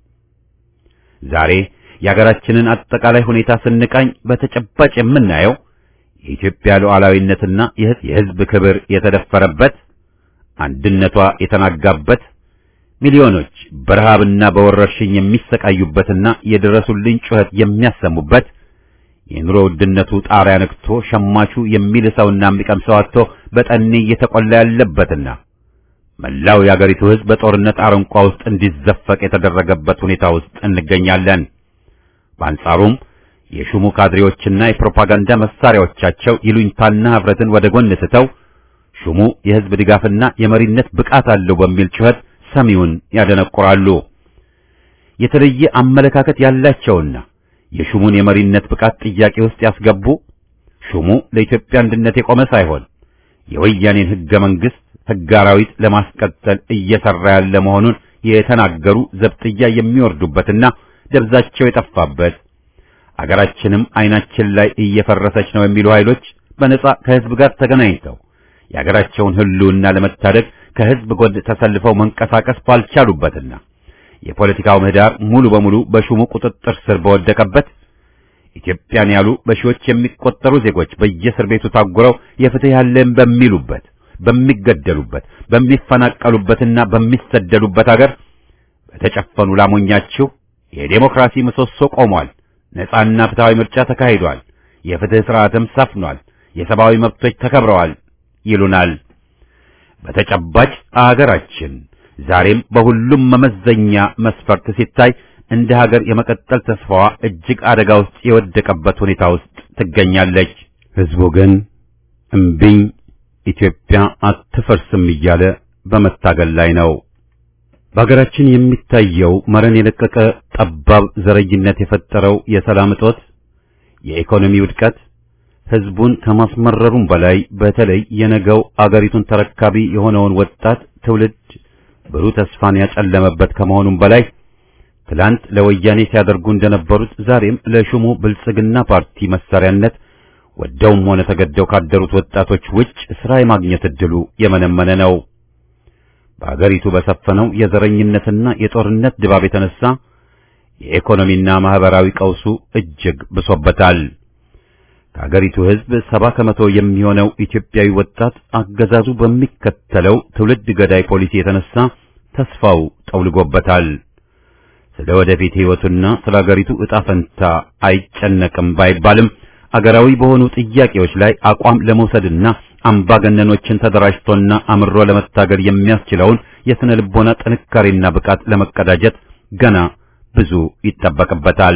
ዛሬ የአገራችንን አጠቃላይ ሁኔታ ስንቃኝ በተጨባጭ የምናየው የኢትዮጵያ ሉዓላዊነትና የህዝብ ክብር የተደፈረበት፣ አንድነቷ የተናጋበት፣ ሚሊዮኖች በረሃብና በወረርሽኝ የሚሰቃዩበትና የድረሱልኝ ጩኸት የሚያሰሙበት የኑሮ ውድነቱ ጣሪያ ነክቶ ሸማቹ የሚልሰውና የሚቀምሰው አጥቶ በጠኔ እየተቆላ ያለበትና መላው የአገሪቱ ህዝብ በጦርነት አረንቋ ውስጥ እንዲዘፈቅ የተደረገበት ሁኔታ ውስጥ እንገኛለን። በአንጻሩም የሹሙ ካድሬዎችና የፕሮፓጋንዳ መሳሪያዎቻቸው ይሉኝታና ህብረትን ወደ ጎን ስተው ሹሙ የህዝብ ድጋፍና የመሪነት ብቃት አለው በሚል ጩኸት ሰሚውን ያደነቁራሉ። የተለየ አመለካከት ያላቸውና የሹሙን የመሪነት ብቃት ጥያቄ ውስጥ ያስገቡ ሹሙ ለኢትዮጵያ አንድነት የቆመ ሳይሆን የወያኔን ህገ መንግስት ህገ አራዊት ለማስቀጠል እየሰራ ያለ መሆኑን የተናገሩ ዘብጥያ የሚወርዱበትና ደብዛቸው የጠፋበት አገራችንም አይናችን ላይ እየፈረሰች ነው የሚሉ ኃይሎች በነጻ ከህዝብ ጋር ተገናኝተው የአገራቸውን ህልውና ለመታደግ ከህዝብ ጎን ተሰልፈው መንቀሳቀስ ባልቻሉበትና የፖለቲካው ምህዳር ሙሉ በሙሉ በሹሙ ቁጥጥር ስር በወደቀበት ኢትዮጵያን ያሉ በሺዎች የሚቆጠሩ ዜጎች በየእስር ቤቱ ታጉረው የፍትህ ያለን በሚሉበት በሚገደሉበት በሚፈናቀሉበትና በሚሰደዱበት አገር በተጨፈኑ ላሞኛችሁ የዴሞክራሲ ምሰሶ ቆሟል። ነጻና ፍትሃዊ ምርጫ ተካሂዷል። የፍትህ ስርዓትም ሰፍኗል። የሰብአዊ መብቶች ተከብረዋል ይሉናል። በተጨባጭ አገራችን ዛሬም በሁሉም መመዘኛ መስፈርት ሲታይ እንደ ሀገር የመቀጠል ተስፋዋ እጅግ አደጋ ውስጥ የወደቀበት ሁኔታ ውስጥ ትገኛለች። ህዝቡ ግን እምቢኝ ኢትዮጵያ አትፈርስም እያለ በመታገል ላይ ነው። በሀገራችን የሚታየው መረን የለቀቀ ጠባብ ዘረኝነት የፈጠረው የሰላም እጦት፣ የኢኮኖሚ ውድቀት ህዝቡን ከማስመረሩም በላይ በተለይ የነገው አገሪቱን ተረካቢ የሆነውን ወጣት ትውልድ ብሩህ ተስፋን ያጨለመበት ከመሆኑም በላይ ትላንት ለወያኔ ሲያደርጉ እንደነበሩት ዛሬም ለሹሙ ብልጽግና ፓርቲ መሳሪያነት ወደውም ሆነ ተገደው ካደሩት ወጣቶች ውጭ ሥራ የማግኘት ዕድሉ የመነመነ ነው። በአገሪቱ በሰፈነው የዘረኝነትና የጦርነት ድባብ የተነሳ የኢኮኖሚና ማህበራዊ ቀውሱ እጅግ ብሶበታል። ከአገሪቱ ሕዝብ ሰባ ከመቶ የሚሆነው ኢትዮጵያዊ ወጣት አገዛዙ በሚከተለው ትውልድ ገዳይ ፖሊሲ የተነሳ ተስፋው ጠውልጎበታል። ስለ ወደፊት ሕይወቱና ስለ አገሪቱ ዕጣ ፈንታ አይጨነቅም ባይባልም አገራዊ በሆኑ ጥያቄዎች ላይ አቋም ለመውሰድና አምባገነኖችን ተደራጅቶና አምሮ ለመታገል የሚያስችለውን የስነ ልቦና ጥንካሬና ብቃት ለመቀዳጀት ገና ብዙ ይጠበቅበታል።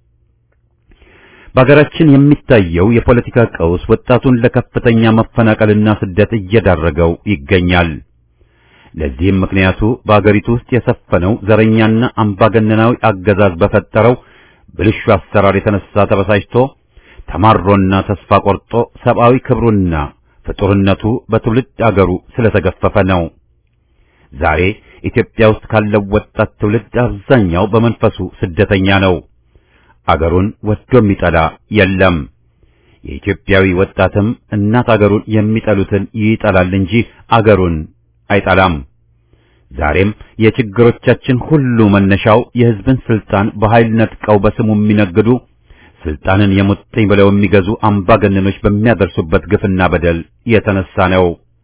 በሀገራችን የሚታየው የፖለቲካ ቀውስ ወጣቱን ለከፍተኛ መፈናቀልና ስደት እየዳረገው ይገኛል። ለዚህም ምክንያቱ በአገሪቱ ውስጥ የሰፈነው ዘረኛና አምባገነናዊ አገዛዝ በፈጠረው ብልሹ አሰራር የተነሳ ተበሳጭቶ ተማሮና ተስፋ ቆርጦ ሰብአዊ ክብሩና ፍጡርነቱ በትውልድ አገሩ ስለተገፈፈ ነው። ዛሬ ኢትዮጵያ ውስጥ ካለው ወጣት ትውልድ አብዛኛው በመንፈሱ ስደተኛ ነው። አገሩን ወዶ የሚጠላ የለም። የኢትዮጵያዊ ወጣትም እናት አገሩን የሚጠሉትን ይጠላል እንጂ አገሩን አይጠላም። ዛሬም የችግሮቻችን ሁሉ መነሻው የሕዝብን ስልጣን በኃይል ነጥቀው በስሙ የሚነግዱ ስልጣንን የሙጥኝ ብለው የሚገዙ አምባገነኖች በሚያደርሱበት ግፍና በደል የተነሳ ነው።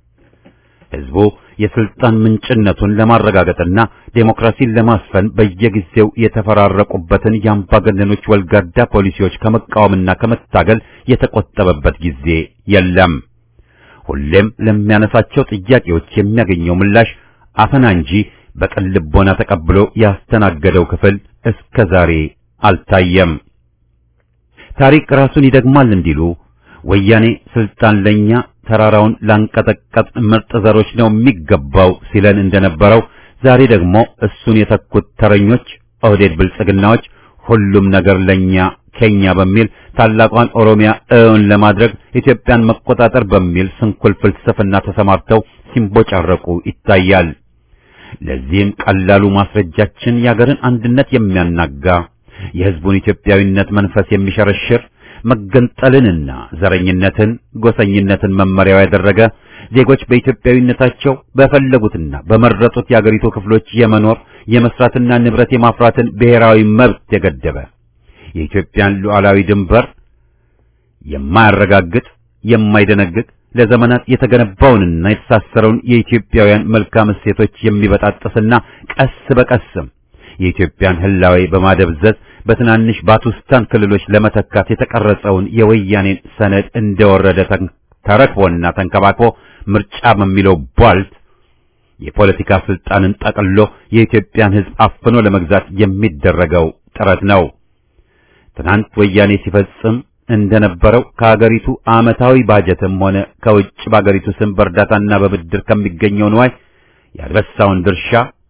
ሕዝቡ የስልጣን ምንጭነቱን ለማረጋገጥና ዴሞክራሲን ለማስፈን በየጊዜው የተፈራረቁበትን የአምባገነኖች ወልጋዳ ፖሊሲዎች ከመቃወምና ከመታገል የተቆጠበበት ጊዜ የለም። ሁሌም ለሚያነሳቸው ጥያቄዎች የሚያገኘው ምላሽ አፈና እንጂ በቅን ልቦና ተቀብሎ ያስተናገደው ክፍል እስከ ዛሬ አልታየም። ታሪክ ራሱን ይደግማል እንዲሉ ወያኔ ስልጣን ለኛ ተራራውን ላንቀጠቀጥ ምርጥ ዘሮች ነው የሚገባው ሲለን እንደነበረው ዛሬ ደግሞ እሱን የተኩት ተረኞች ኦህዴድ ብልጽግናዎች ሁሉም ነገር ለኛ ከኛ በሚል ታላቋን ኦሮሚያ እውን ለማድረግ ኢትዮጵያን መቆጣጠር በሚል ስንኩል ፍልስፍና ተሰማርተው ሲንቦጫረቁ ይታያል። ለዚህም ቀላሉ ማስረጃችን የአገርን አንድነት የሚያናጋ የሕዝቡን ኢትዮጵያዊነት መንፈስ የሚሸረሽር መገንጠልንና ዘረኝነትን፣ ጎሰኝነትን መመሪያው ያደረገ ዜጎች በኢትዮጵያዊነታቸው በፈለጉትና በመረጡት የአገሪቱ ክፍሎች የመኖር የመስራትና ንብረት የማፍራትን ብሔራዊ መብት የገደበ የኢትዮጵያን ሉዓላዊ ድንበር የማያረጋግጥ የማይደነግግ ለዘመናት የተገነባውንና የተሳሰረውን የኢትዮጵያውያን መልካም እሴቶች የሚበጣጥስና ቀስ በቀስም የኢትዮጵያን ህላዌ በማደብዘዝ በትናንሽ ባቱስታን ክልሎች ለመተካት የተቀረጸውን የወያኔን ሰነድ እንደወረደ ተረክቦና ተንከባክቦ ምርጫ በሚለው ቧልት የፖለቲካ ስልጣንን ጠቅሎ የኢትዮጵያን ሕዝብ አፍኖ ለመግዛት የሚደረገው ጥረት ነው። ትናንት ወያኔ ሲፈጽም እንደነበረው ከሀገሪቱ ዓመታዊ ባጀትም ሆነ ከውጭ በሀገሪቱ ስም በእርዳታና በብድር ከሚገኘው ንዋይ ያልበሳውን ድርሻ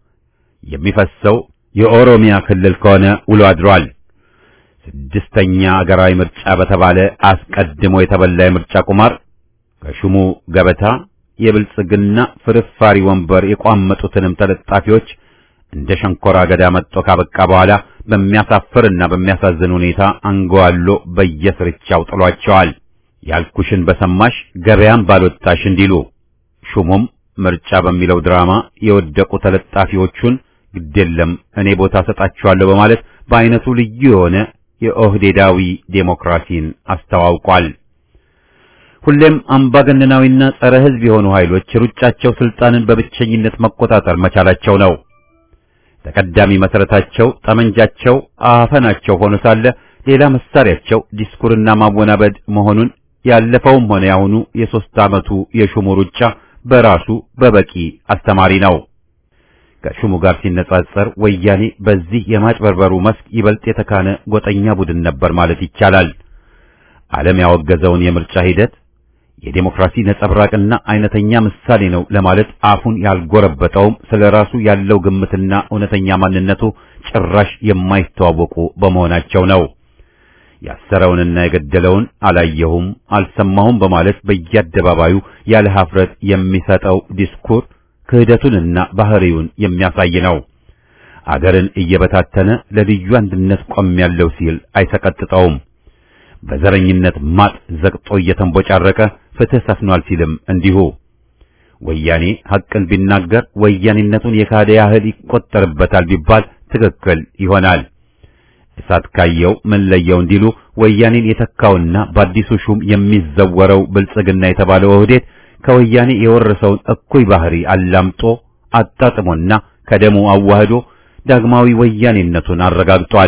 የሚፈሰው የኦሮሚያ ክልል ከሆነ ውሎ አድሯል። ስድስተኛ አገራዊ ምርጫ በተባለ አስቀድሞ የተበላ የምርጫ ቁማር ከሹሙ ገበታ የብልጽግና ፍርፋሪ ወንበር የቋመጡትንም ተለጣፊዎች እንደ ሸንኮራ አገዳ መጥቶ ካበቃ በኋላ በሚያሳፍርና በሚያሳዝን ሁኔታ አንገዋሎ በየስርቻው ጥሏቸዋል። ያልኩሽን በሰማሽ ገበያም ባልወጣሽ እንዲሉ ሹሙም ምርጫ በሚለው ድራማ የወደቁ ተለጣፊዎቹን ግዴለም እኔ ቦታ ሰጣችኋለሁ በማለት በአይነቱ ልዩ የሆነ የኦህዴዳዊ ዴሞክራሲን አስተዋውቋል። ሁሌም አምባገነናዊና ጸረ ሕዝብ የሆኑ ኃይሎች ሩጫቸው ስልጣንን በብቸኝነት መቆጣጠር መቻላቸው ነው። ተቀዳሚ መሰረታቸው ጠመንጃቸው አፈናቸው ሆኖ ሳለ ሌላ መሳሪያቸው ዲስኩርና ማወናበድ መሆኑን ያለፈውም ሆነ ያሁኑ የሶስት ዓመቱ የሹሙ ሩጫ በራሱ በበቂ አስተማሪ ነው። ከሹሙ ጋር ሲነጻጸር ወያኔ በዚህ የማጭበርበሩ መስክ ይበልጥ የተካነ ጎጠኛ ቡድን ነበር ማለት ይቻላል። ዓለም ያወገዘውን የምርጫ ሂደት የዴሞክራሲ ነጸብራቅና አይነተኛ ምሳሌ ነው ለማለት አፉን ያልጎረበጠውም ስለ ራሱ ያለው ግምትና እውነተኛ ማንነቱ ጭራሽ የማይተዋወቁ በመሆናቸው ነው። ያሰረውንና የገደለውን አላየሁም አልሰማሁም በማለት በየአደባባዩ ያለ ሀፍረት የሚሰጠው ዲስኩር ክህደቱንና ባህሪውን የሚያሳይ ነው። አገርን እየበታተነ ለልዩ አንድነት ቆሜያለሁ ሲል አይሰቀጥጠውም። በዘረኝነት ማጥ ዘቅጦ እየተንቦጫረቀ ፍትህ ሰፍኗል ሲልም እንዲሁ ወያኔ ሐቅን ቢናገር ወያኔነቱን የካደ ያህል ይቆጠርበታል ቢባል ትክክል ይሆናል። እሳት ካየው ምን ለየው እንዲሉ ወያኔን የተካውና በአዲሱ ሹም የሚዘወረው ብልጽግና የተባለው ኦህዴድ ከወያኔ የወረሰውን እኩይ ባህሪ አላምጦ አጣጥሞና ከደሙ አዋህዶ ዳግማዊ ወያኔነቱን አረጋግጧል።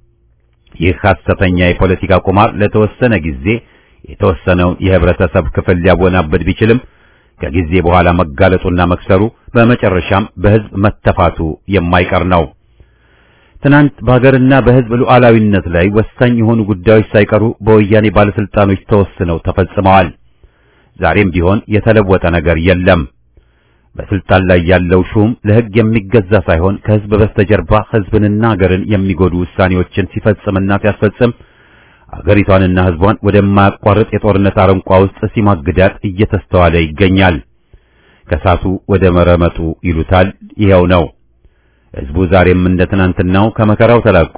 ይህ ሐሰተኛ የፖለቲካ ቁማር ለተወሰነ ጊዜ የተወሰነውን የህብረተሰብ ክፍል ሊያወናበድ ቢችልም ከጊዜ በኋላ መጋለጡና መክሰሩ በመጨረሻም በህዝብ መተፋቱ የማይቀር ነው። ትናንት በሀገርና በህዝብ ሉዓላዊነት ላይ ወሳኝ የሆኑ ጉዳዮች ሳይቀሩ በወያኔ ባለስልጣኖች ተወስነው ተፈጽመዋል። ዛሬም ቢሆን የተለወጠ ነገር የለም። በስልጣን ላይ ያለው ሹም ለህግ የሚገዛ ሳይሆን ከህዝብ በስተጀርባ ህዝብንና ሀገርን የሚጎዱ ውሳኔዎችን ሲፈጽምና ሲያስፈጽም አገሪቷንና ህዝቧን ወደማያቋርጥ የጦርነት አረንቋ ውስጥ ሲማግዳት እየተስተዋለ ይገኛል። ከሳቱ ወደ መረመጡ ይሉታል ይኸው ነው። ህዝቡ ዛሬም እንደ ትናንትናው ከመከራው ተላቆ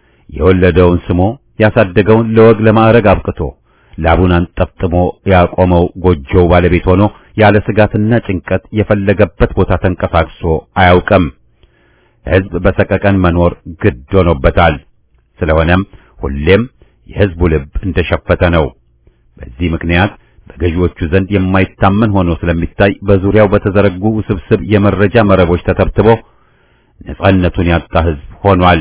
የወለደውን ስሞ ያሳደገውን ለወግ ለማዕረግ አብቅቶ ላቡን አንጠፍጥሞ ያቆመው ጎጆው ባለቤት ሆኖ ያለ ስጋትና ጭንቀት የፈለገበት ቦታ ተንቀሳቅሶ አያውቅም። ህዝብ በሰቀቀን መኖር ግድ ሆኖበታል። ስለሆነም ሁሌም የህዝቡ ልብ እንደሸፈተ ነው። በዚህ ምክንያት በገዢዎቹ ዘንድ የማይታመን ሆኖ ስለሚታይ በዙሪያው በተዘረጉ ውስብስብ የመረጃ መረቦች ተተብትቦ ነጻነቱን ያጣ ህዝብ ሆኗል።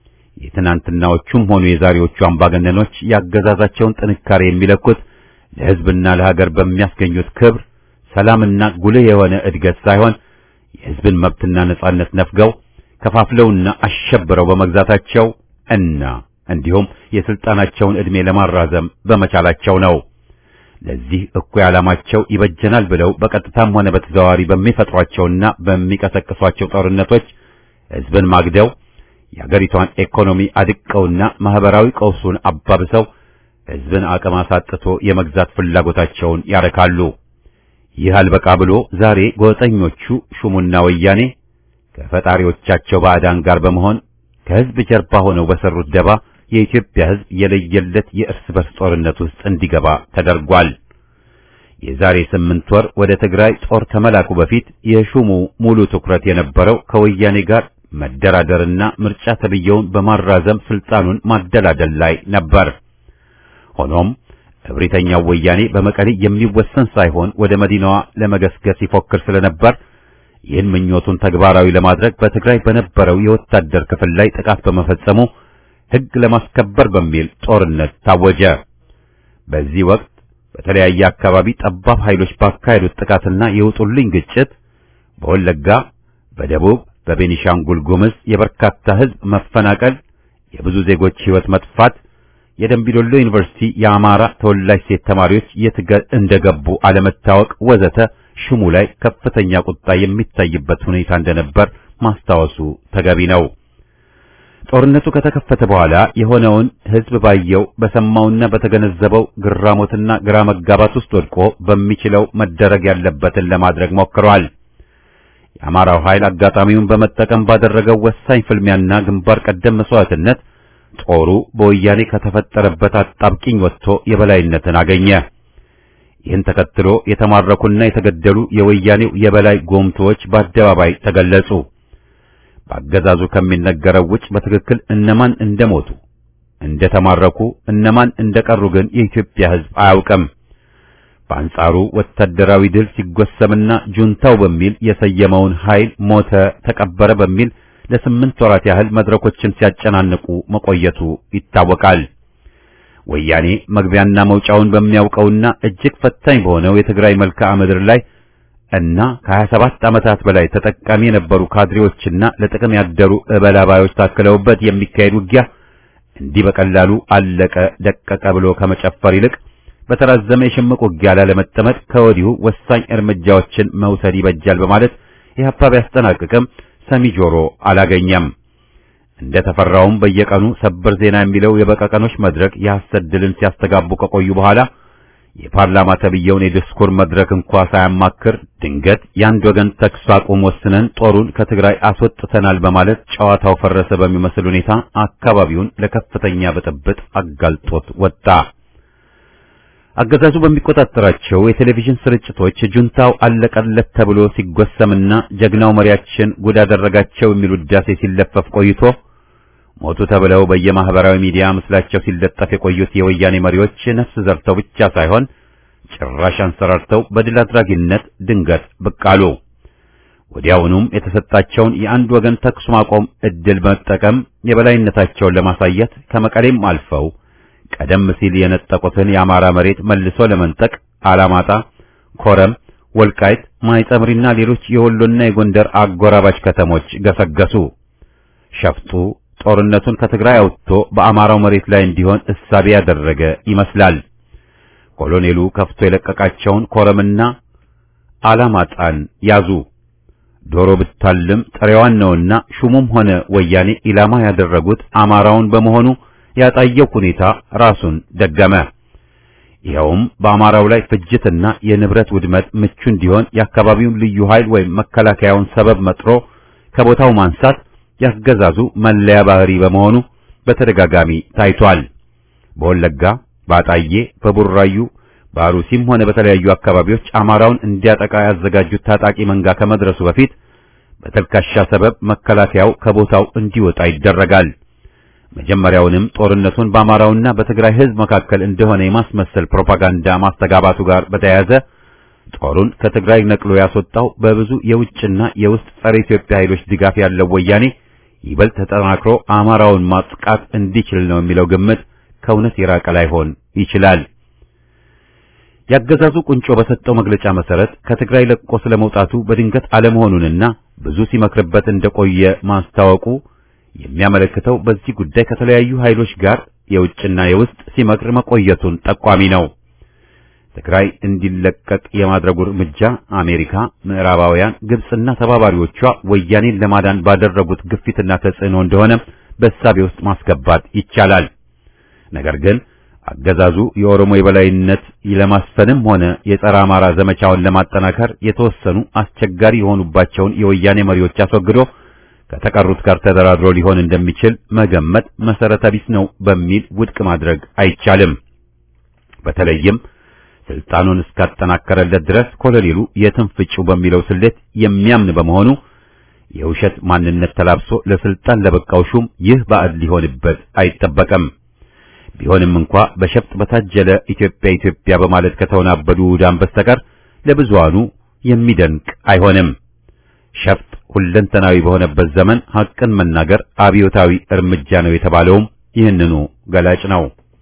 የትናንትናዎቹም ሆኑ የዛሬዎቹ አምባገነኖች ያገዛዛቸውን ጥንካሬ የሚለኩት ለህዝብና ለሀገር በሚያስገኙት ክብር፣ ሰላምና ጉልህ የሆነ እድገት ሳይሆን የህዝብን መብትና ነጻነት ነፍገው ከፋፍለውና አሸብረው በመግዛታቸው እና እንዲሁም የስልጣናቸውን ዕድሜ ለማራዘም በመቻላቸው ነው። ለዚህ እኩይ ዓላማቸው ይበጀናል ብለው በቀጥታም ሆነ በተዘዋዋሪ በሚፈጥሯቸውና በሚቀሰቅሷቸው ጦርነቶች ህዝብን ማግደው የአገሪቷን ኢኮኖሚ አድቀውና ማህበራዊ ቀውሱን አባብሰው ህዝብን አቅም አሳጥቶ የመግዛት ፍላጎታቸውን ያረካሉ። ይህ አልበቃ ብሎ ዛሬ ጎጠኞቹ ሹሙና ወያኔ ከፈጣሪዎቻቸው ባዕዳን ጋር በመሆን ከህዝብ ጀርባ ሆነው በሰሩት ደባ የኢትዮጵያ ህዝብ የለየለት የእርስ በርስ ጦርነት ውስጥ እንዲገባ ተደርጓል። የዛሬ ስምንት ወር ወደ ትግራይ ጦር ከመላኩ በፊት የሹሙ ሙሉ ትኩረት የነበረው ከወያኔ ጋር መደራደርና ምርጫ ተብየውን በማራዘም ስልጣኑን ማደላደል ላይ ነበር። ሆኖም እብሪተኛው ወያኔ በመቀሌ የሚወሰን ሳይሆን ወደ መዲናዋ ለመገስገስ ይፎክር ስለነበር ይህን ምኞቱን ተግባራዊ ለማድረግ በትግራይ በነበረው የወታደር ክፍል ላይ ጥቃት በመፈጸሙ ሕግ ለማስከበር በሚል ጦርነት ታወጀ። በዚህ ወቅት በተለያየ አካባቢ ጠባብ ኃይሎች ባካሄዱት ጥቃትና የውጡልኝ ግጭት በወለጋ፣ በደቡብ፣ በቤኒሻንጉል ጉምዝ የበርካታ ሕዝብ መፈናቀል፣ የብዙ ዜጎች ሕይወት መጥፋት፣ የደምቢዶሎ ዩኒቨርሲቲ የአማራ ተወላጅ ሴት ተማሪዎች የት እንደገቡ አለመታወቅ ወዘተ ሽሙ ላይ ከፍተኛ ቁጣ የሚታይበት ሁኔታ እንደነበር ማስታወሱ ተገቢ ነው። ጦርነቱ ከተከፈተ በኋላ የሆነውን ሕዝብ ባየው በሰማውና በተገነዘበው ግራሞትና ግራ መጋባት ውስጥ ወድቆ በሚችለው መደረግ ያለበትን ለማድረግ ሞክሯል። የአማራው ኃይል አጋጣሚውን በመጠቀም ባደረገው ወሳኝ ፍልሚያና ግንባር ቀደም መስዋዕትነት ጦሩ በወያኔ ከተፈጠረበት አጣብቂኝ ወጥቶ የበላይነትን አገኘ። ይህን ተከትሎ የተማረኩና የተገደሉ የወያኔው የበላይ ጎምቶዎች በአደባባይ ተገለጹ። በአገዛዙ ከሚነገረው ውጭ በትክክል እነማን እንደሞቱ፣ እንደተማረኩ፣ እነማን እንደቀሩ ግን የኢትዮጵያ ሕዝብ አያውቅም። በአንጻሩ ወታደራዊ ድል ሲጎሰምና ጁንታው በሚል የሰየመውን ኃይል ሞተ፣ ተቀበረ በሚል ለስምንት ወራት ያህል መድረኮችን ሲያጨናንቁ መቆየቱ ይታወቃል። ወያኔ መግቢያና መውጫውን በሚያውቀውና እጅግ ፈታኝ በሆነው የትግራይ መልክዓ ምድር ላይ እና ከ27 ዓመታት በላይ ተጠቃሚ የነበሩ ካድሬዎችና ለጥቅም ያደሩ እበላባዮች ታክለውበት የሚካሄድ ውጊያ እንዲህ በቀላሉ አለቀ ደቀቀ ብሎ ከመጨፈር ይልቅ በተራዘመ የሽምቅ ውጊያ ላለመጠመድ ከወዲሁ ወሳኝ እርምጃዎችን መውሰድ ይበጃል በማለት ኢህአፓ ቢያስጠናቅቅም ሰሚ ጆሮ አላገኘም። እንደ ተፈራውም በየቀኑ ሰበር ዜና የሚለው የበቀቀኖች መድረክ የሐሰት ድልን ሲያስተጋቡ ከቆዩ በኋላ የፓርላማ ተብየውን የዲስኩር መድረክ እንኳ ሳያማክር ድንገት የአንድ ወገን ተኩስ አቁም ወስነን ጦሩን ከትግራይ አስወጥተናል በማለት ጨዋታው ፈረሰ በሚመስል ሁኔታ አካባቢውን ለከፍተኛ ብጥብጥ አጋልጦት ወጣ። አገዛዙ በሚቆጣጠራቸው የቴሌቪዥን ስርጭቶች ጁንታው አለቀለት ተብሎ ሲጎሰምና ጀግናው መሪያችን ጉድ አደረጋቸው የሚል ውዳሴ ሲለፈፍ ቆይቶ ሞቱ ተብለው በየማህበራዊ ሚዲያ ምስላቸው ሲለጠፍ የቆዩት የወያኔ መሪዎች ነፍስ ዘርተው ብቻ ሳይሆን ጭራሽ አንሰራርተው በድል አድራጊነት ድንገት ብቅ አሉ። ወዲያውኑም የተሰጣቸውን የአንድ ወገን ተኩስ ማቆም እድል በመጠቀም የበላይነታቸውን ለማሳየት ከመቀሌም አልፈው ቀደም ሲል የነጠቁትን የአማራ መሬት መልሶ ለመንጠቅ አላማጣ፣ ኮረም፣ ወልቃይት፣ ማይጸምሪና ሌሎች የወሎና የጎንደር አጎራባች ከተሞች ገሰገሱ። ሸፍጡ ጦርነቱን ከትግራይ አውጥቶ በአማራው መሬት ላይ እንዲሆን እሳቤ ያደረገ ይመስላል። ኮሎኔሉ ከፍቶ የለቀቃቸውን ኮረምና አላማጣን ያዙ። ዶሮ ብታልም ጥሬዋን ነውና ሹሙም ሆነ ወያኔ ኢላማ ያደረጉት አማራውን በመሆኑ ያጣየው ሁኔታ ራሱን ደገመ። ይኸውም በአማራው ላይ ፍጅትና የንብረት ውድመት ምቹ እንዲሆን የአካባቢውን ልዩ ኃይል ወይም መከላከያውን ሰበብ መጥሮ ከቦታው ማንሳት ያገዛዙ መለያ ባህሪ በመሆኑ በተደጋጋሚ ታይቷል። በወለጋ፣ በአጣዬ፣ በቡራዩ፣ በአሩሲም ሆነ በተለያዩ አካባቢዎች አማራውን እንዲያጠቃ ያዘጋጁት ታጣቂ መንጋ ከመድረሱ በፊት በተልካሻ ሰበብ መከላከያው ከቦታው እንዲወጣ ይደረጋል። መጀመሪያውንም ጦርነቱን በአማራውና በትግራይ ሕዝብ መካከል እንደሆነ የማስመሰል ፕሮፓጋንዳ ማስተጋባቱ ጋር በተያያዘ ጦሩን ከትግራይ ነቅሎ ያስወጣው በብዙ የውጭና የውስጥ ጸረ ኢትዮጵያ ኃይሎች ድጋፍ ያለው ወያኔ ይበልጥ ተጠናክሮ አማራውን ማጥቃት እንዲችል ነው የሚለው ግምት ከእውነት የራቀ ላይሆን ይችላል። ያገዛዙ ቁንጮ በሰጠው መግለጫ መሰረት ከትግራይ ለቆ ስለመውጣቱ በድንገት አለመሆኑንና ብዙ ሲመክርበት እንደቆየ ማስታወቁ የሚያመለክተው በዚህ ጉዳይ ከተለያዩ ኃይሎች ጋር የውጭና የውስጥ ሲመክር መቆየቱን ጠቋሚ ነው። ትግራይ እንዲለቀቅ የማድረጉ እርምጃ አሜሪካ፣ ምዕራባውያን፣ ግብጽና ተባባሪዎቿ ወያኔን ለማዳን ባደረጉት ግፊትና ተጽዕኖ እንደሆነ በእሳቤ ውስጥ ማስገባት ይቻላል። ነገር ግን አገዛዙ የኦሮሞ የበላይነት ለማስፈንም ሆነ የጸረ አማራ ዘመቻውን ለማጠናከር የተወሰኑ አስቸጋሪ የሆኑባቸውን የወያኔ መሪዎች አስወግዶ ከተቀሩት ጋር ተደራድሮ ሊሆን እንደሚችል መገመት መሰረተ ቢስ ነው በሚል ውድቅ ማድረግ አይቻልም። በተለይም ስልጣኑን እስካጠናከረለት ድረስ ኮሎኔሉ የትም ፍጩ በሚለው ስሌት የሚያምን በመሆኑ የውሸት ማንነት ተላብሶ ለስልጣን ለበቃው ሹም ይህ ባዕድ ሊሆንበት አይጠበቅም። ቢሆንም እንኳ በሸፍጥ በታጀለ ኢትዮጵያ ኢትዮጵያ በማለት ከተወናበዱ ውዳን በስተቀር ለብዙሃኑ የሚደንቅ አይሆንም። ሸፍጥ ሁለንተናዊ በሆነበት ዘመን ሐቅን መናገር አብዮታዊ እርምጃ ነው የተባለውም ይህንኑ ገላጭ ነው።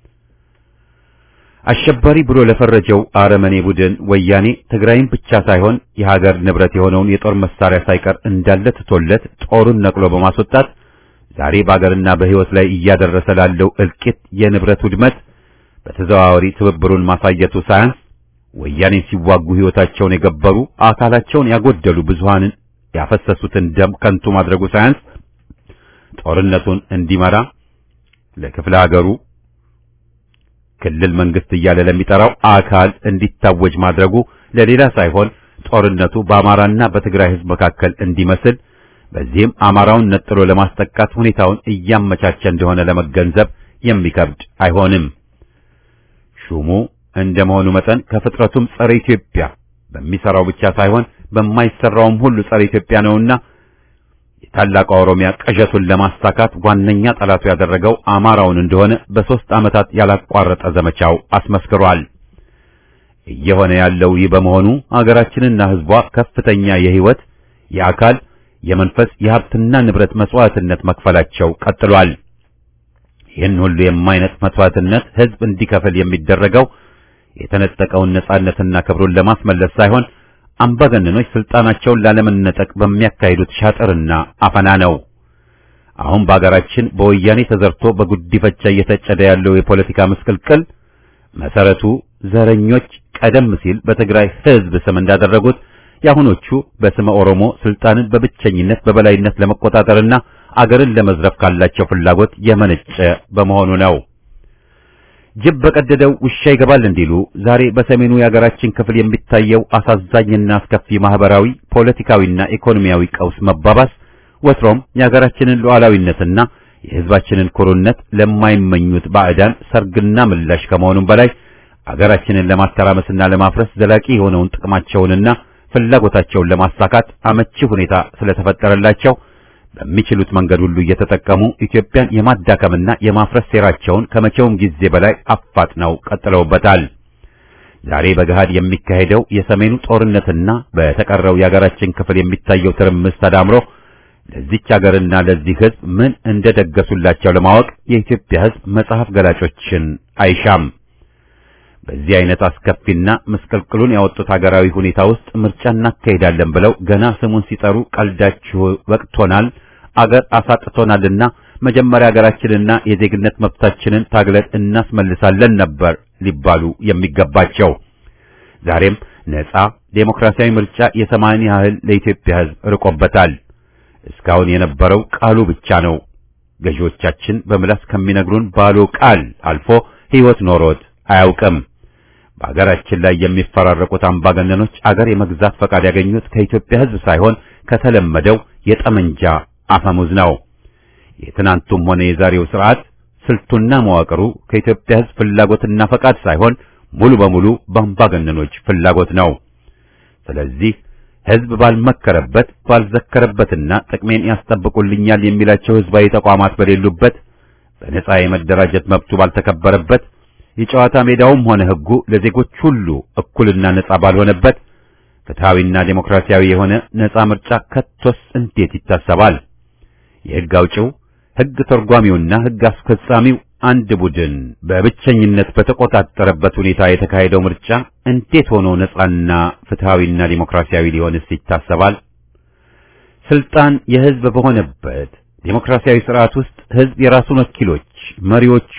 አሸባሪ ብሎ ለፈረጀው አረመኔ ቡድን ወያኔ ትግራይን ብቻ ሳይሆን የሀገር ንብረት የሆነውን የጦር መሳሪያ ሳይቀር እንዳለ ትቶለት ጦሩን ነቅሎ በማስወጣት ዛሬ በአገርና በሕይወት ላይ እያደረሰ ላለው እልቂት፣ የንብረት ውድመት በተዘዋዋሪ ትብብሩን ማሳየቱ ሳያንስ ወያኔ ሲዋጉ ሕይወታቸውን የገበሩ አካላቸውን ያጎደሉ ብዙሃንን ያፈሰሱትን ደም ከንቱ ማድረጉ ሳያንስ ጦርነቱን እንዲመራ ለክፍለ ሀገሩ ክልል መንግስት እያለ ለሚጠራው አካል እንዲታወጅ ማድረጉ ለሌላ ሳይሆን ጦርነቱ በአማራና በትግራይ ሕዝብ መካከል እንዲመስል በዚህም አማራውን ነጥሎ ለማስጠቃት ሁኔታውን እያመቻቸ እንደሆነ ለመገንዘብ የሚከብድ አይሆንም። ሹሙ እንደመሆኑ መጠን ከፍጥረቱም ጸረ ኢትዮጵያ በሚሰራው ብቻ ሳይሆን በማይሰራውም ሁሉ ጸረ ኢትዮጵያ ነውና የታላቋ ኦሮሚያ ቅዠቱን ለማሳካት ዋነኛ ጠላቱ ያደረገው አማራውን እንደሆነ በሦስት ዓመታት ያላቋረጠ ዘመቻው አስመስክሯል። እየሆነ ያለው ይህ በመሆኑ አገራችንና ሕዝቧ ከፍተኛ የሕይወት፣ የአካል፣ የመንፈስ፣ የሀብትና ንብረት መስዋዕትነት መክፈላቸው ቀጥሏል። ይህን ሁሉ የማይነጥ መስዋዕትነት ሕዝብ እንዲከፍል የሚደረገው የተነጠቀውን ነጻነትና ክብሩን ለማስመለስ ሳይሆን አምባገነኖች ስልጣናቸውን ላለመነጠቅ በሚያካሂዱት ሻጥርና አፈና ነው። አሁን በአገራችን በወያኔ ተዘርቶ በጉዲፈቻ እየተጨደ ያለው የፖለቲካ ምስቅልቅል መሰረቱ ዘረኞች ቀደም ሲል በትግራይ ሕዝብ ስም እንዳደረጉት የአሁኖቹ በስመ ኦሮሞ ስልጣንን በብቸኝነት በበላይነት ለመቆጣጠርና አገርን ለመዝረፍ ካላቸው ፍላጎት የመነጨ በመሆኑ ነው። ጅብ በቀደደው ውሻ ይገባል እንዲሉ ዛሬ በሰሜኑ የሀገራችን ክፍል የሚታየው አሳዛኝና አስከፊ ማህበራዊ፣ ፖለቲካዊና ኢኮኖሚያዊ ቀውስ መባባስ ወትሮም የሀገራችንን ሉዓላዊነትና የሕዝባችንን ኩሩነት ለማይመኙት ባዕዳን ሰርግና ምላሽ ከመሆኑም በላይ አገራችንን ለማተራመስና ለማፍረስ ዘላቂ የሆነውን ጥቅማቸውንና ፍላጎታቸውን ለማሳካት አመቺ ሁኔታ ስለተፈጠረላቸው በሚችሉት መንገድ ሁሉ እየተጠቀሙ ኢትዮጵያን የማዳከምና የማፍረስ ሴራቸውን ከመቼውም ጊዜ በላይ አፋጥነው ቀጥለውበታል። ዛሬ በገሃድ የሚካሄደው የሰሜኑ ጦርነትና በተቀረው የሀገራችን ክፍል የሚታየው ትርምስ ተዳምሮ ለዚች ሀገርና ለዚህ ሕዝብ ምን እንደደገሱላቸው ለማወቅ የኢትዮጵያ ሕዝብ መጽሐፍ ገላጮችን አይሻም። በዚህ አይነት አስከፊና ምስቅልቅሉን ያወጡት ሀገራዊ ሁኔታ ውስጥ ምርጫ እናካሄዳለን ብለው ገና ስሙን ሲጠሩ ቀልዳችሁ ወቅቶናል፣ አገር አሳጥቶናልና መጀመሪያ ሀገራችንና የዜግነት መብታችንን ታግለን እናስመልሳለን ነበር ሊባሉ የሚገባቸው። ዛሬም ነጻ ዴሞክራሲያዊ ምርጫ የሰማይን ያህል ለኢትዮጵያ ሕዝብ ርቆበታል። እስካሁን የነበረው ቃሉ ብቻ ነው። ገዢዎቻችን በምላስ ከሚነግሩን ባሉ ቃል አልፎ ሕይወት ኖሮት አያውቅም። በአገራችን ላይ የሚፈራረቁት አምባገነኖች አገር የመግዛት ፈቃድ ያገኙት ከኢትዮጵያ ሕዝብ ሳይሆን ከተለመደው የጠመንጃ አፈሙዝ ነው። የትናንቱም ሆነ የዛሬው ስርዓት ስልቱና መዋቅሩ ከኢትዮጵያ ሕዝብ ፍላጎትና ፈቃድ ሳይሆን ሙሉ በሙሉ በአምባገነኖች ፍላጎት ነው። ስለዚህ ሕዝብ ባልመከረበት ባልዘከረበትና ጥቅሜን ያስጠብቁልኛል የሚላቸው ሕዝባዊ ተቋማት በሌሉበት በነጻ የመደራጀት መብቱ ባልተከበረበት የጨዋታ ሜዳውም ሆነ ሕጉ ለዜጎች ሁሉ እኩልና ነጻ ባልሆነበት ፍትሐዊና ዴሞክራሲያዊ የሆነ ነጻ ምርጫ ከቶስ እንዴት ይታሰባል? የሕግ አውጪው፣ ሕግ ተርጓሚውና ሕግ አስፈጻሚው አንድ ቡድን በብቸኝነት በተቆጣጠረበት ሁኔታ የተካሄደው ምርጫ እንዴት ሆኖ ነጻና ፍትሐዊና ዴሞክራሲያዊ ሊሆንስ ይታሰባል? ስልጣን የሕዝብ በሆነበት ዴሞክራሲያዊ ስርዓት ውስጥ ሕዝብ የራሱን ወኪሎች መሪዎቹ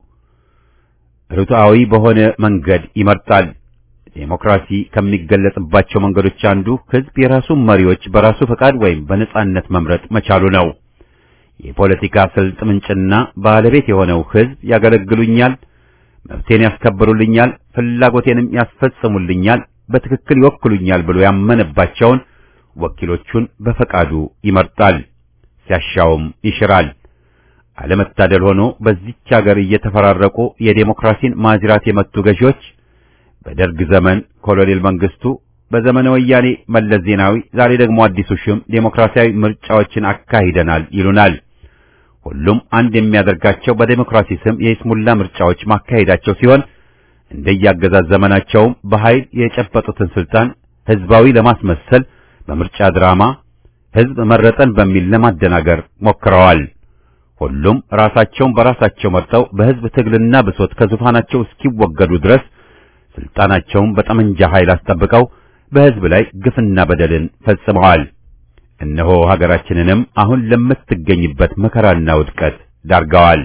ርቱዓዊ በሆነ መንገድ ይመርጣል። ዴሞክራሲ ከሚገለጽባቸው መንገዶች አንዱ ሕዝብ የራሱን መሪዎች በራሱ ፈቃድ ወይም በነጻነት መምረጥ መቻሉ ነው። የፖለቲካ ስልት ምንጭና ባለቤት የሆነው ሕዝብ ያገለግሉኛል፣ መብቴን ያስከብሩልኛል፣ ፍላጎቴንም ያስፈጽሙልኛል፣ በትክክል ይወክሉኛል ብሎ ያመነባቸውን ወኪሎቹን በፈቃዱ ይመርጣል፣ ሲያሻውም ይሽራል። አለመታደል ሆኖ በዚች ሀገር እየተፈራረቁ የዴሞክራሲን ማጅራት የመቱ ገዢዎች በደርግ ዘመን ኮሎኔል መንግስቱ፣ በዘመነ ወያኔ መለስ ዜናዊ፣ ዛሬ ደግሞ አዲሱ ሹም ዴሞክራሲያዊ ምርጫዎችን አካሂደናል ይሉናል። ሁሉም አንድ የሚያደርጋቸው በዴሞክራሲ ስም የይስሙላ ምርጫዎች ማካሄዳቸው ሲሆን እንደያገዛዝ ዘመናቸውም በኃይል የጨበጡትን ስልጣን ህዝባዊ ለማስመሰል በምርጫ ድራማ ህዝብ መረጠን በሚል ለማደናገር ሞክረዋል። ሁሉም ራሳቸውን በራሳቸው መርጠው በህዝብ ትግልና ብሶት ከዙፋናቸው እስኪወገዱ ድረስ ስልጣናቸውን በጠመንጃ ኃይል አስጠብቀው በህዝብ ላይ ግፍና በደልን ፈጽመዋል። እነሆ ሀገራችንንም አሁን ለምትገኝበት መከራና ውድቀት ዳርገዋል።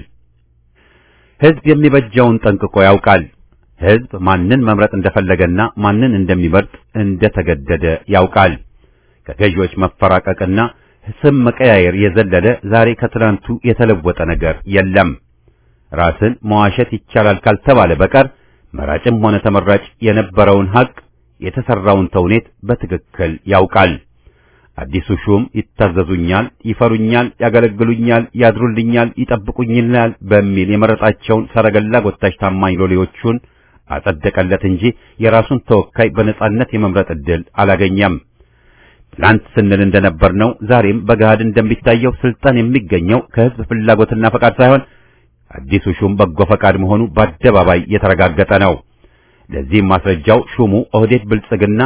ህዝብ የሚበጀውን ጠንቅቆ ያውቃል። ህዝብ ማንን መምረጥ እንደፈለገና ማንን እንደሚመርጥ እንደተገደደ ያውቃል። ከገዢዎች መፈራቀቅና ስም መቀያየር የዘለለ ዛሬ ከትናንቱ የተለወጠ ነገር የለም። ራስን መዋሸት ይቻላል ካልተባለ በቀር መራጭም ሆነ ተመራጭ የነበረውን ሀቅ የተሰራውን ተውኔት በትክክል ያውቃል። አዲሱ ሹም ይታዘዙኛል፣ ይፈሩኛል፣ ያገለግሉኛል፣ ያድሩልኛል፣ ይጠብቁኝናል በሚል የመረጣቸውን ሰረገላ ጎታች ታማኝ ሎሌዎቹን አጸደቀለት እንጂ የራሱን ተወካይ በነጻነት የመምረጥ ዕድል አላገኘም። ትላንት ስንል እንደነበር ነው። ዛሬም በገሃድ እንደሚታየው ስልጣን የሚገኘው ከህዝብ ፍላጎትና ፈቃድ ሳይሆን አዲሱ ሹም በጎ ፈቃድ መሆኑ በአደባባይ የተረጋገጠ ነው። ለዚህም ማስረጃው ሹሙ ኦህዴድ ብልጽግና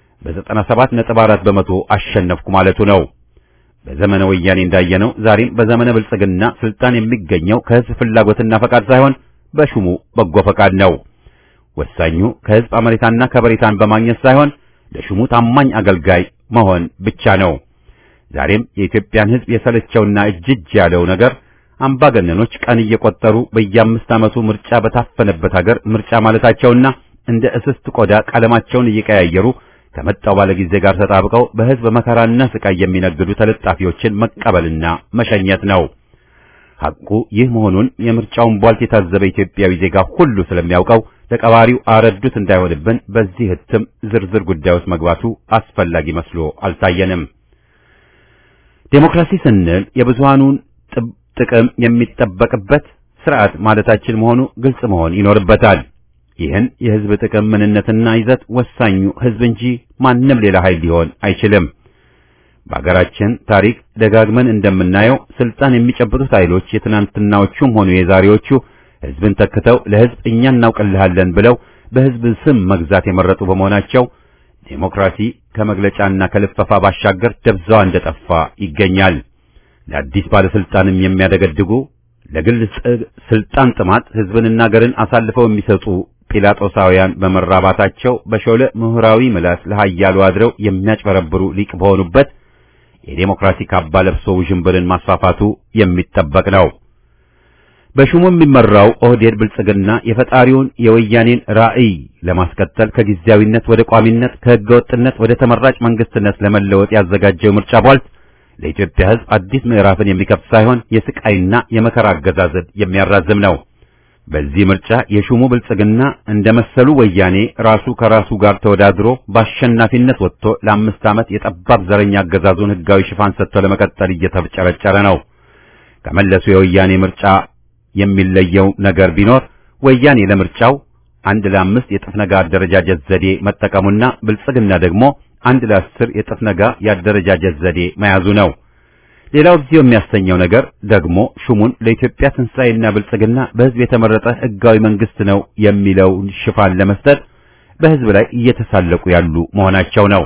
በ97.4 በመቶ አሸነፍኩ ማለቱ ነው። በዘመነ ወያኔ እንዳየነው ዛሬም በዘመነ ብልጽግና ስልጣን የሚገኘው ከህዝብ ፍላጎትና ፈቃድ ሳይሆን በሹሙ በጎ ፈቃድ ነው። ወሳኙ ከህዝብ አመኔታና ከበሬታን በማግኘት ሳይሆን ለሹሙ ታማኝ አገልጋይ መሆን ብቻ ነው። ዛሬም የኢትዮጵያን ህዝብ የሰለቸውና እጅጅ ያለው ነገር አምባገነኖች ቀን እየቆጠሩ በየአምስት ዓመቱ ምርጫ በታፈነበት ሀገር ምርጫ ማለታቸውና እንደ እስስት ቆዳ ቀለማቸውን እየቀያየሩ ከመጣው ባለጊዜ ጋር ተጣብቀው በህዝብ መከራና ስቃይ የሚነግዱ ተለጣፊዎችን መቀበልና መሸኘት ነው። ሐቁ ይህ መሆኑን የምርጫውን ቧልት የታዘበ ኢትዮጵያዊ ዜጋ ሁሉ ስለሚያውቀው ለቀባሪው አረዱት እንዳይሆንብን በዚህ ህትም ዝርዝር ጉዳይ ውስጥ መግባቱ አስፈላጊ መስሎ አልታየንም። ዴሞክራሲ ስንል የብዙሃኑን ጥቅም የሚጠበቅበት ስርዓት ማለታችን መሆኑ ግልጽ መሆን ይኖርበታል። ይህን የህዝብ ጥቅም ምንነትና ይዘት ወሳኙ ህዝብ እንጂ ማንም ሌላ ኃይል ሊሆን አይችልም። በአገራችን ታሪክ ደጋግመን እንደምናየው ስልጣን የሚጨብጡት ኃይሎች የትናንትናዎቹም ሆኑ የዛሬዎቹ ህዝብን ተክተው ለህዝብ እኛ እናውቅልሃለን ብለው በህዝብ ስም መግዛት የመረጡ በመሆናቸው ዴሞክራሲ ከመግለጫና ከልፈፋ ባሻገር ደብዛዋ እንደጠፋ ይገኛል። ለአዲስ ባለስልጣንም የሚያደገድጉ ለግል ስልጣን ጥማት ህዝብንና አገርን አሳልፈው የሚሰጡ ጲላጦሳውያን በመራባታቸው በሾለ ምሁራዊ ምላስ ለሃያሉ አድረው የሚያጭበረብሩ ሊቅ በሆኑበት የዴሞክራሲ ካባ ለብሶ ውዥንብርን ማስፋፋቱ የሚጠበቅ ነው። በሹሙ የሚመራው ኦህዴድ ብልጽግና የፈጣሪውን የወያኔን ራዕይ ለማስቀጠል ከጊዜያዊነት ወደ ቋሚነት ከህገወጥነት ወደ ተመራጭ መንግስትነት ለመለወጥ ያዘጋጀው ምርጫ ቧልት ለኢትዮጵያ ህዝብ አዲስ ምዕራፍን የሚከፍት ሳይሆን የስቃይና የመከራ አገዛዝን የሚያራዝም ነው። በዚህ ምርጫ የሹሙ ብልጽግና እንደ መሰሉ ወያኔ ራሱ ከራሱ ጋር ተወዳድሮ በአሸናፊነት ወጥቶ ለአምስት ዓመት የጠባብ ዘረኛ አገዛዙን ህጋዊ ሽፋን ሰጥቶ ለመቀጠል እየተጨረጨረ ነው። ከመለሱ የወያኔ ምርጫ የሚለየው ነገር ቢኖር ወያኔ ለምርጫው አንድ ለአምስት የጥፍ ነጋ አደረጃጀት ዘዴ መጠቀሙና ብልጽግና ደግሞ አንድ ለአስር የጥፍ ነጋ የአደረጃጀት ዘዴ መያዙ ነው። ሌላው እዚሁ የሚያሰኘው ነገር ደግሞ ሹሙን ለኢትዮጵያ ትንሣኤና ብልጽግና በህዝብ የተመረጠ ህጋዊ መንግስት ነው የሚለውን ሽፋን ለመስጠት በህዝብ ላይ እየተሳለቁ ያሉ መሆናቸው ነው።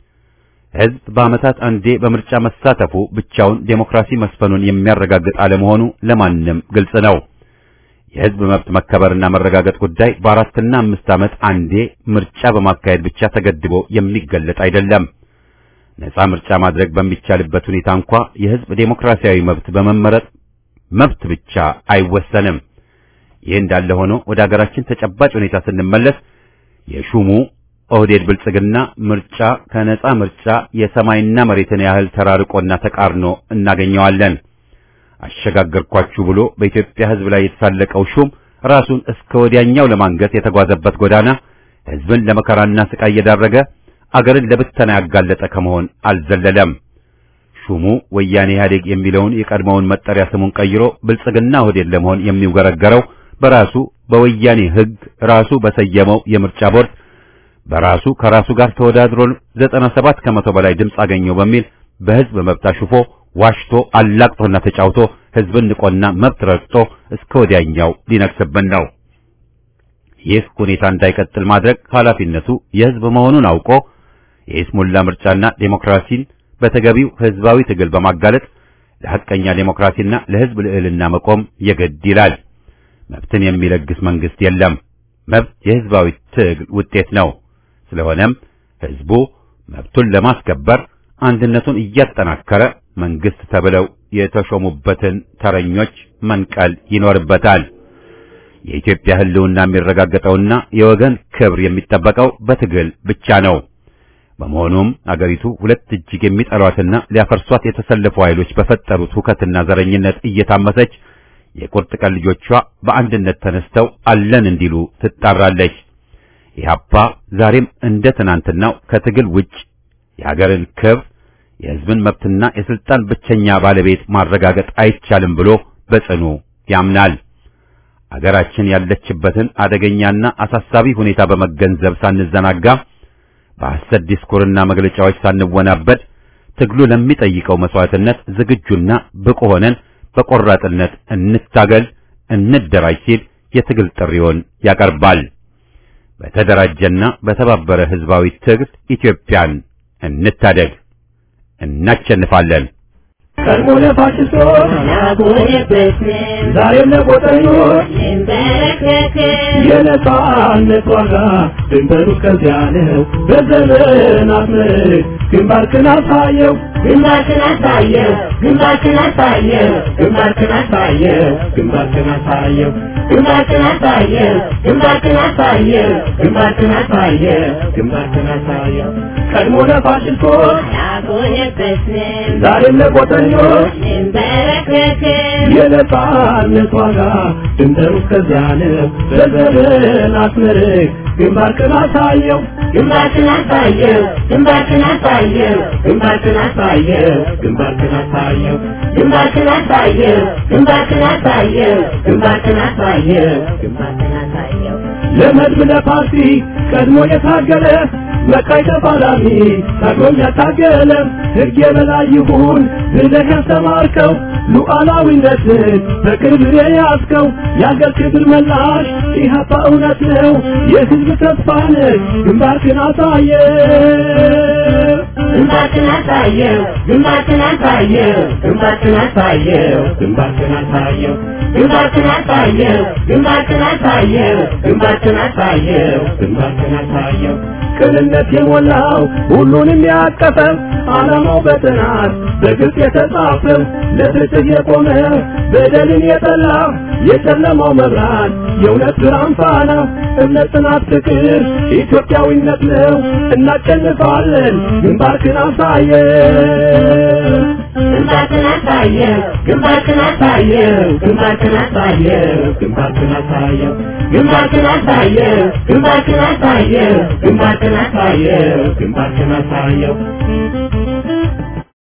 ህዝብ በዓመታት አንዴ በምርጫ መሳተፉ ብቻውን ዴሞክራሲ መስፈኑን የሚያረጋግጥ አለመሆኑ ለማንም ግልጽ ነው። የህዝብ መብት መከበርና መረጋገጥ ጉዳይ በአራትና አምስት ዓመት አንዴ ምርጫ በማካሄድ ብቻ ተገድቦ የሚገለጥ አይደለም። ነጻ ምርጫ ማድረግ በሚቻልበት ሁኔታ እንኳ የህዝብ ዴሞክራሲያዊ መብት በመመረጥ መብት ብቻ አይወሰንም። ይህ እንዳለ ሆኖ ወደ አገራችን ተጨባጭ ሁኔታ ስንመለስ የሹሙ ኦህዴድ ብልጽግና ምርጫ ከነጻ ምርጫ የሰማይና መሬትን ያህል ተራርቆና ተቃርኖ እናገኘዋለን። አሸጋገርኳችሁ ብሎ በኢትዮጵያ ህዝብ ላይ የተሳለቀው ሹም ራሱን እስከ ወዲያኛው ለማንገት የተጓዘበት ጎዳና ህዝብን ለመከራና ስቃይ እየዳረገ አገርን ለብተና ያጋለጠ ከመሆን አልዘለለም። ሹሙ ወያኔ ኢህአዴግ የሚለውን የቀድሞውን መጠሪያ ስሙን ቀይሮ ብልጽግና ኦህዴድ ለመሆን የሚውገረገረው በራሱ በወያኔ ህግ ራሱ በሰየመው የምርጫ ቦርድ በራሱ ከራሱ ጋር ተወዳድሮ 97 ከመቶ በላይ ድምፅ አገኘው በሚል በህዝብ መብት አሽፎ ዋሽቶ አላቅጦና ተጫውቶ ህዝብን ንቆና መብት ረግጦ እስከ ወዲያኛው ሊነክስብን ነው። ይህ ሁኔታ እንዳይቀጥል ማድረግ ኃላፊነቱ የህዝብ መሆኑን አውቆ የኢስሙላ ምርጫና ዴሞክራሲን በተገቢው ህዝባዊ ትግል በማጋለጥ ለሐቀኛ ዴሞክራሲና ለህዝብ ልዕልና መቆም የግድ ይላል። መብትን የሚለግስ መንግስት የለም። መብት የህዝባዊ ትግል ውጤት ነው። ስለሆነም ህዝቡ መብቱን ለማስከበር አንድነቱን እያጠናከረ መንግስት ተብለው የተሾሙበትን ተረኞች መንቀል ይኖርበታል። የኢትዮጵያ ህልውና የሚረጋገጠውና የወገን ክብር የሚጠበቀው በትግል ብቻ ነው። በመሆኑም አገሪቱ ሁለት እጅግ የሚጠሏትና ሊያፈርሷት የተሰለፉ ኃይሎች በፈጠሩት ሁከትና ዘረኝነት እየታመሰች የቁርጥ ቀን ልጆቿ በአንድነት ተነስተው አለን እንዲሉ ትጣራለች። ኢህአፓ ዛሬም እንደ ትናንትናው ከትግል ውጭ የሀገርን ክብር የህዝብን መብትና የስልጣን ብቸኛ ባለቤት ማረጋገጥ አይቻልም ብሎ በጽኑ ያምናል። አገራችን ያለችበትን አደገኛና አሳሳቢ ሁኔታ በመገንዘብ ሳንዘናጋ በሐሰት ዲስኩርና መግለጫዎች ሳንወናበድ ትግሉ ለሚጠይቀው መስዋዕትነት ዝግጁና ብቁ ሆነን በቆራጥነት እንታገል፣ እንደራጅ ሲል የትግል ጥሪውን ያቀርባል። በተደራጀና በተባበረ ህዝባዊ ትግል ኢትዮጵያን እንታደግ፣ እናሸንፋለን። ቀድሞ ለፋሽስቶች ዛሬም ለቆጠኞች የነጻነት ዋጋ ድንበሩ ከዚያ ነው። በዘመናት ምርክ ግንባርክን አሳየው ግንባርክን አሳየው ግንባርክን አሳየው ግንባርክን አሳየው ግንባርክን አሳየው ግንባርክን አሳየው ግንባርክን አሳየው ግንባርክን አሳየው ግንባርክን አሳየው ቀድሞ ለፋሽስቶች አላጎነበስንም ዛሬም ለቆጠኞች እንበረከክን የነጻነት ዋጋ ድንበሩ እስከዚያ ነው። በዘርን አስመርቅ ግንባርክን አሳየው ግንባርክን አሳየው ግንባርክን አሳየው ግንባርክን አሳየው ግንባርክን አሳየው ግንባርክን አሳየው ግንባርክን አሳየው ግንባርክን አሳየው ግንባርክን አሳየው ለመድብ ለፓርቲ ቀድሞ የታገለ መቃይ ተፋላሚ ታግሎም ያታገለ ሕግ የበላይ ይሁን ብለህ ያስተማርከው ሉዓላዊነትን በክብር የያዝከው የአገር ክብር መላሽ ኢህአፓ እውነት ነው የሕዝብ ተስፋ ነህ ግንባርክን አሳየ ግንባርክን አሳየው ግንባርክን አሳየው ግንባርክን አሳየው ግንባርክን አሳየው ግንባርክን አሳየው ግንባርክን አሳየው ግንባርክን አሳየው ግንባርክን አሳየው ቅንነት የሞላው ሁሉንም ያቀፈ ዓላማው በጥናት በግልጽ የተጻፈ ለፍትህ የቆመ በደልን የጠላ የጨለማው መብራት የእውነት ብርሃን ፋና እምነት፣ ጽናት፣ ፍቅር ኢትዮጵያዊነት ነው። እናሸንፋለን። ግንባርክን አሳየው ግንባርክን አሳየው ግንባርክን አሳየው ግንባርክን አሳየው ግንባርክን አሳየው ግንባርክን አሳየው ግንባርክን አሳየው ግንባርክን አሳየው ግንባርክን አሳየው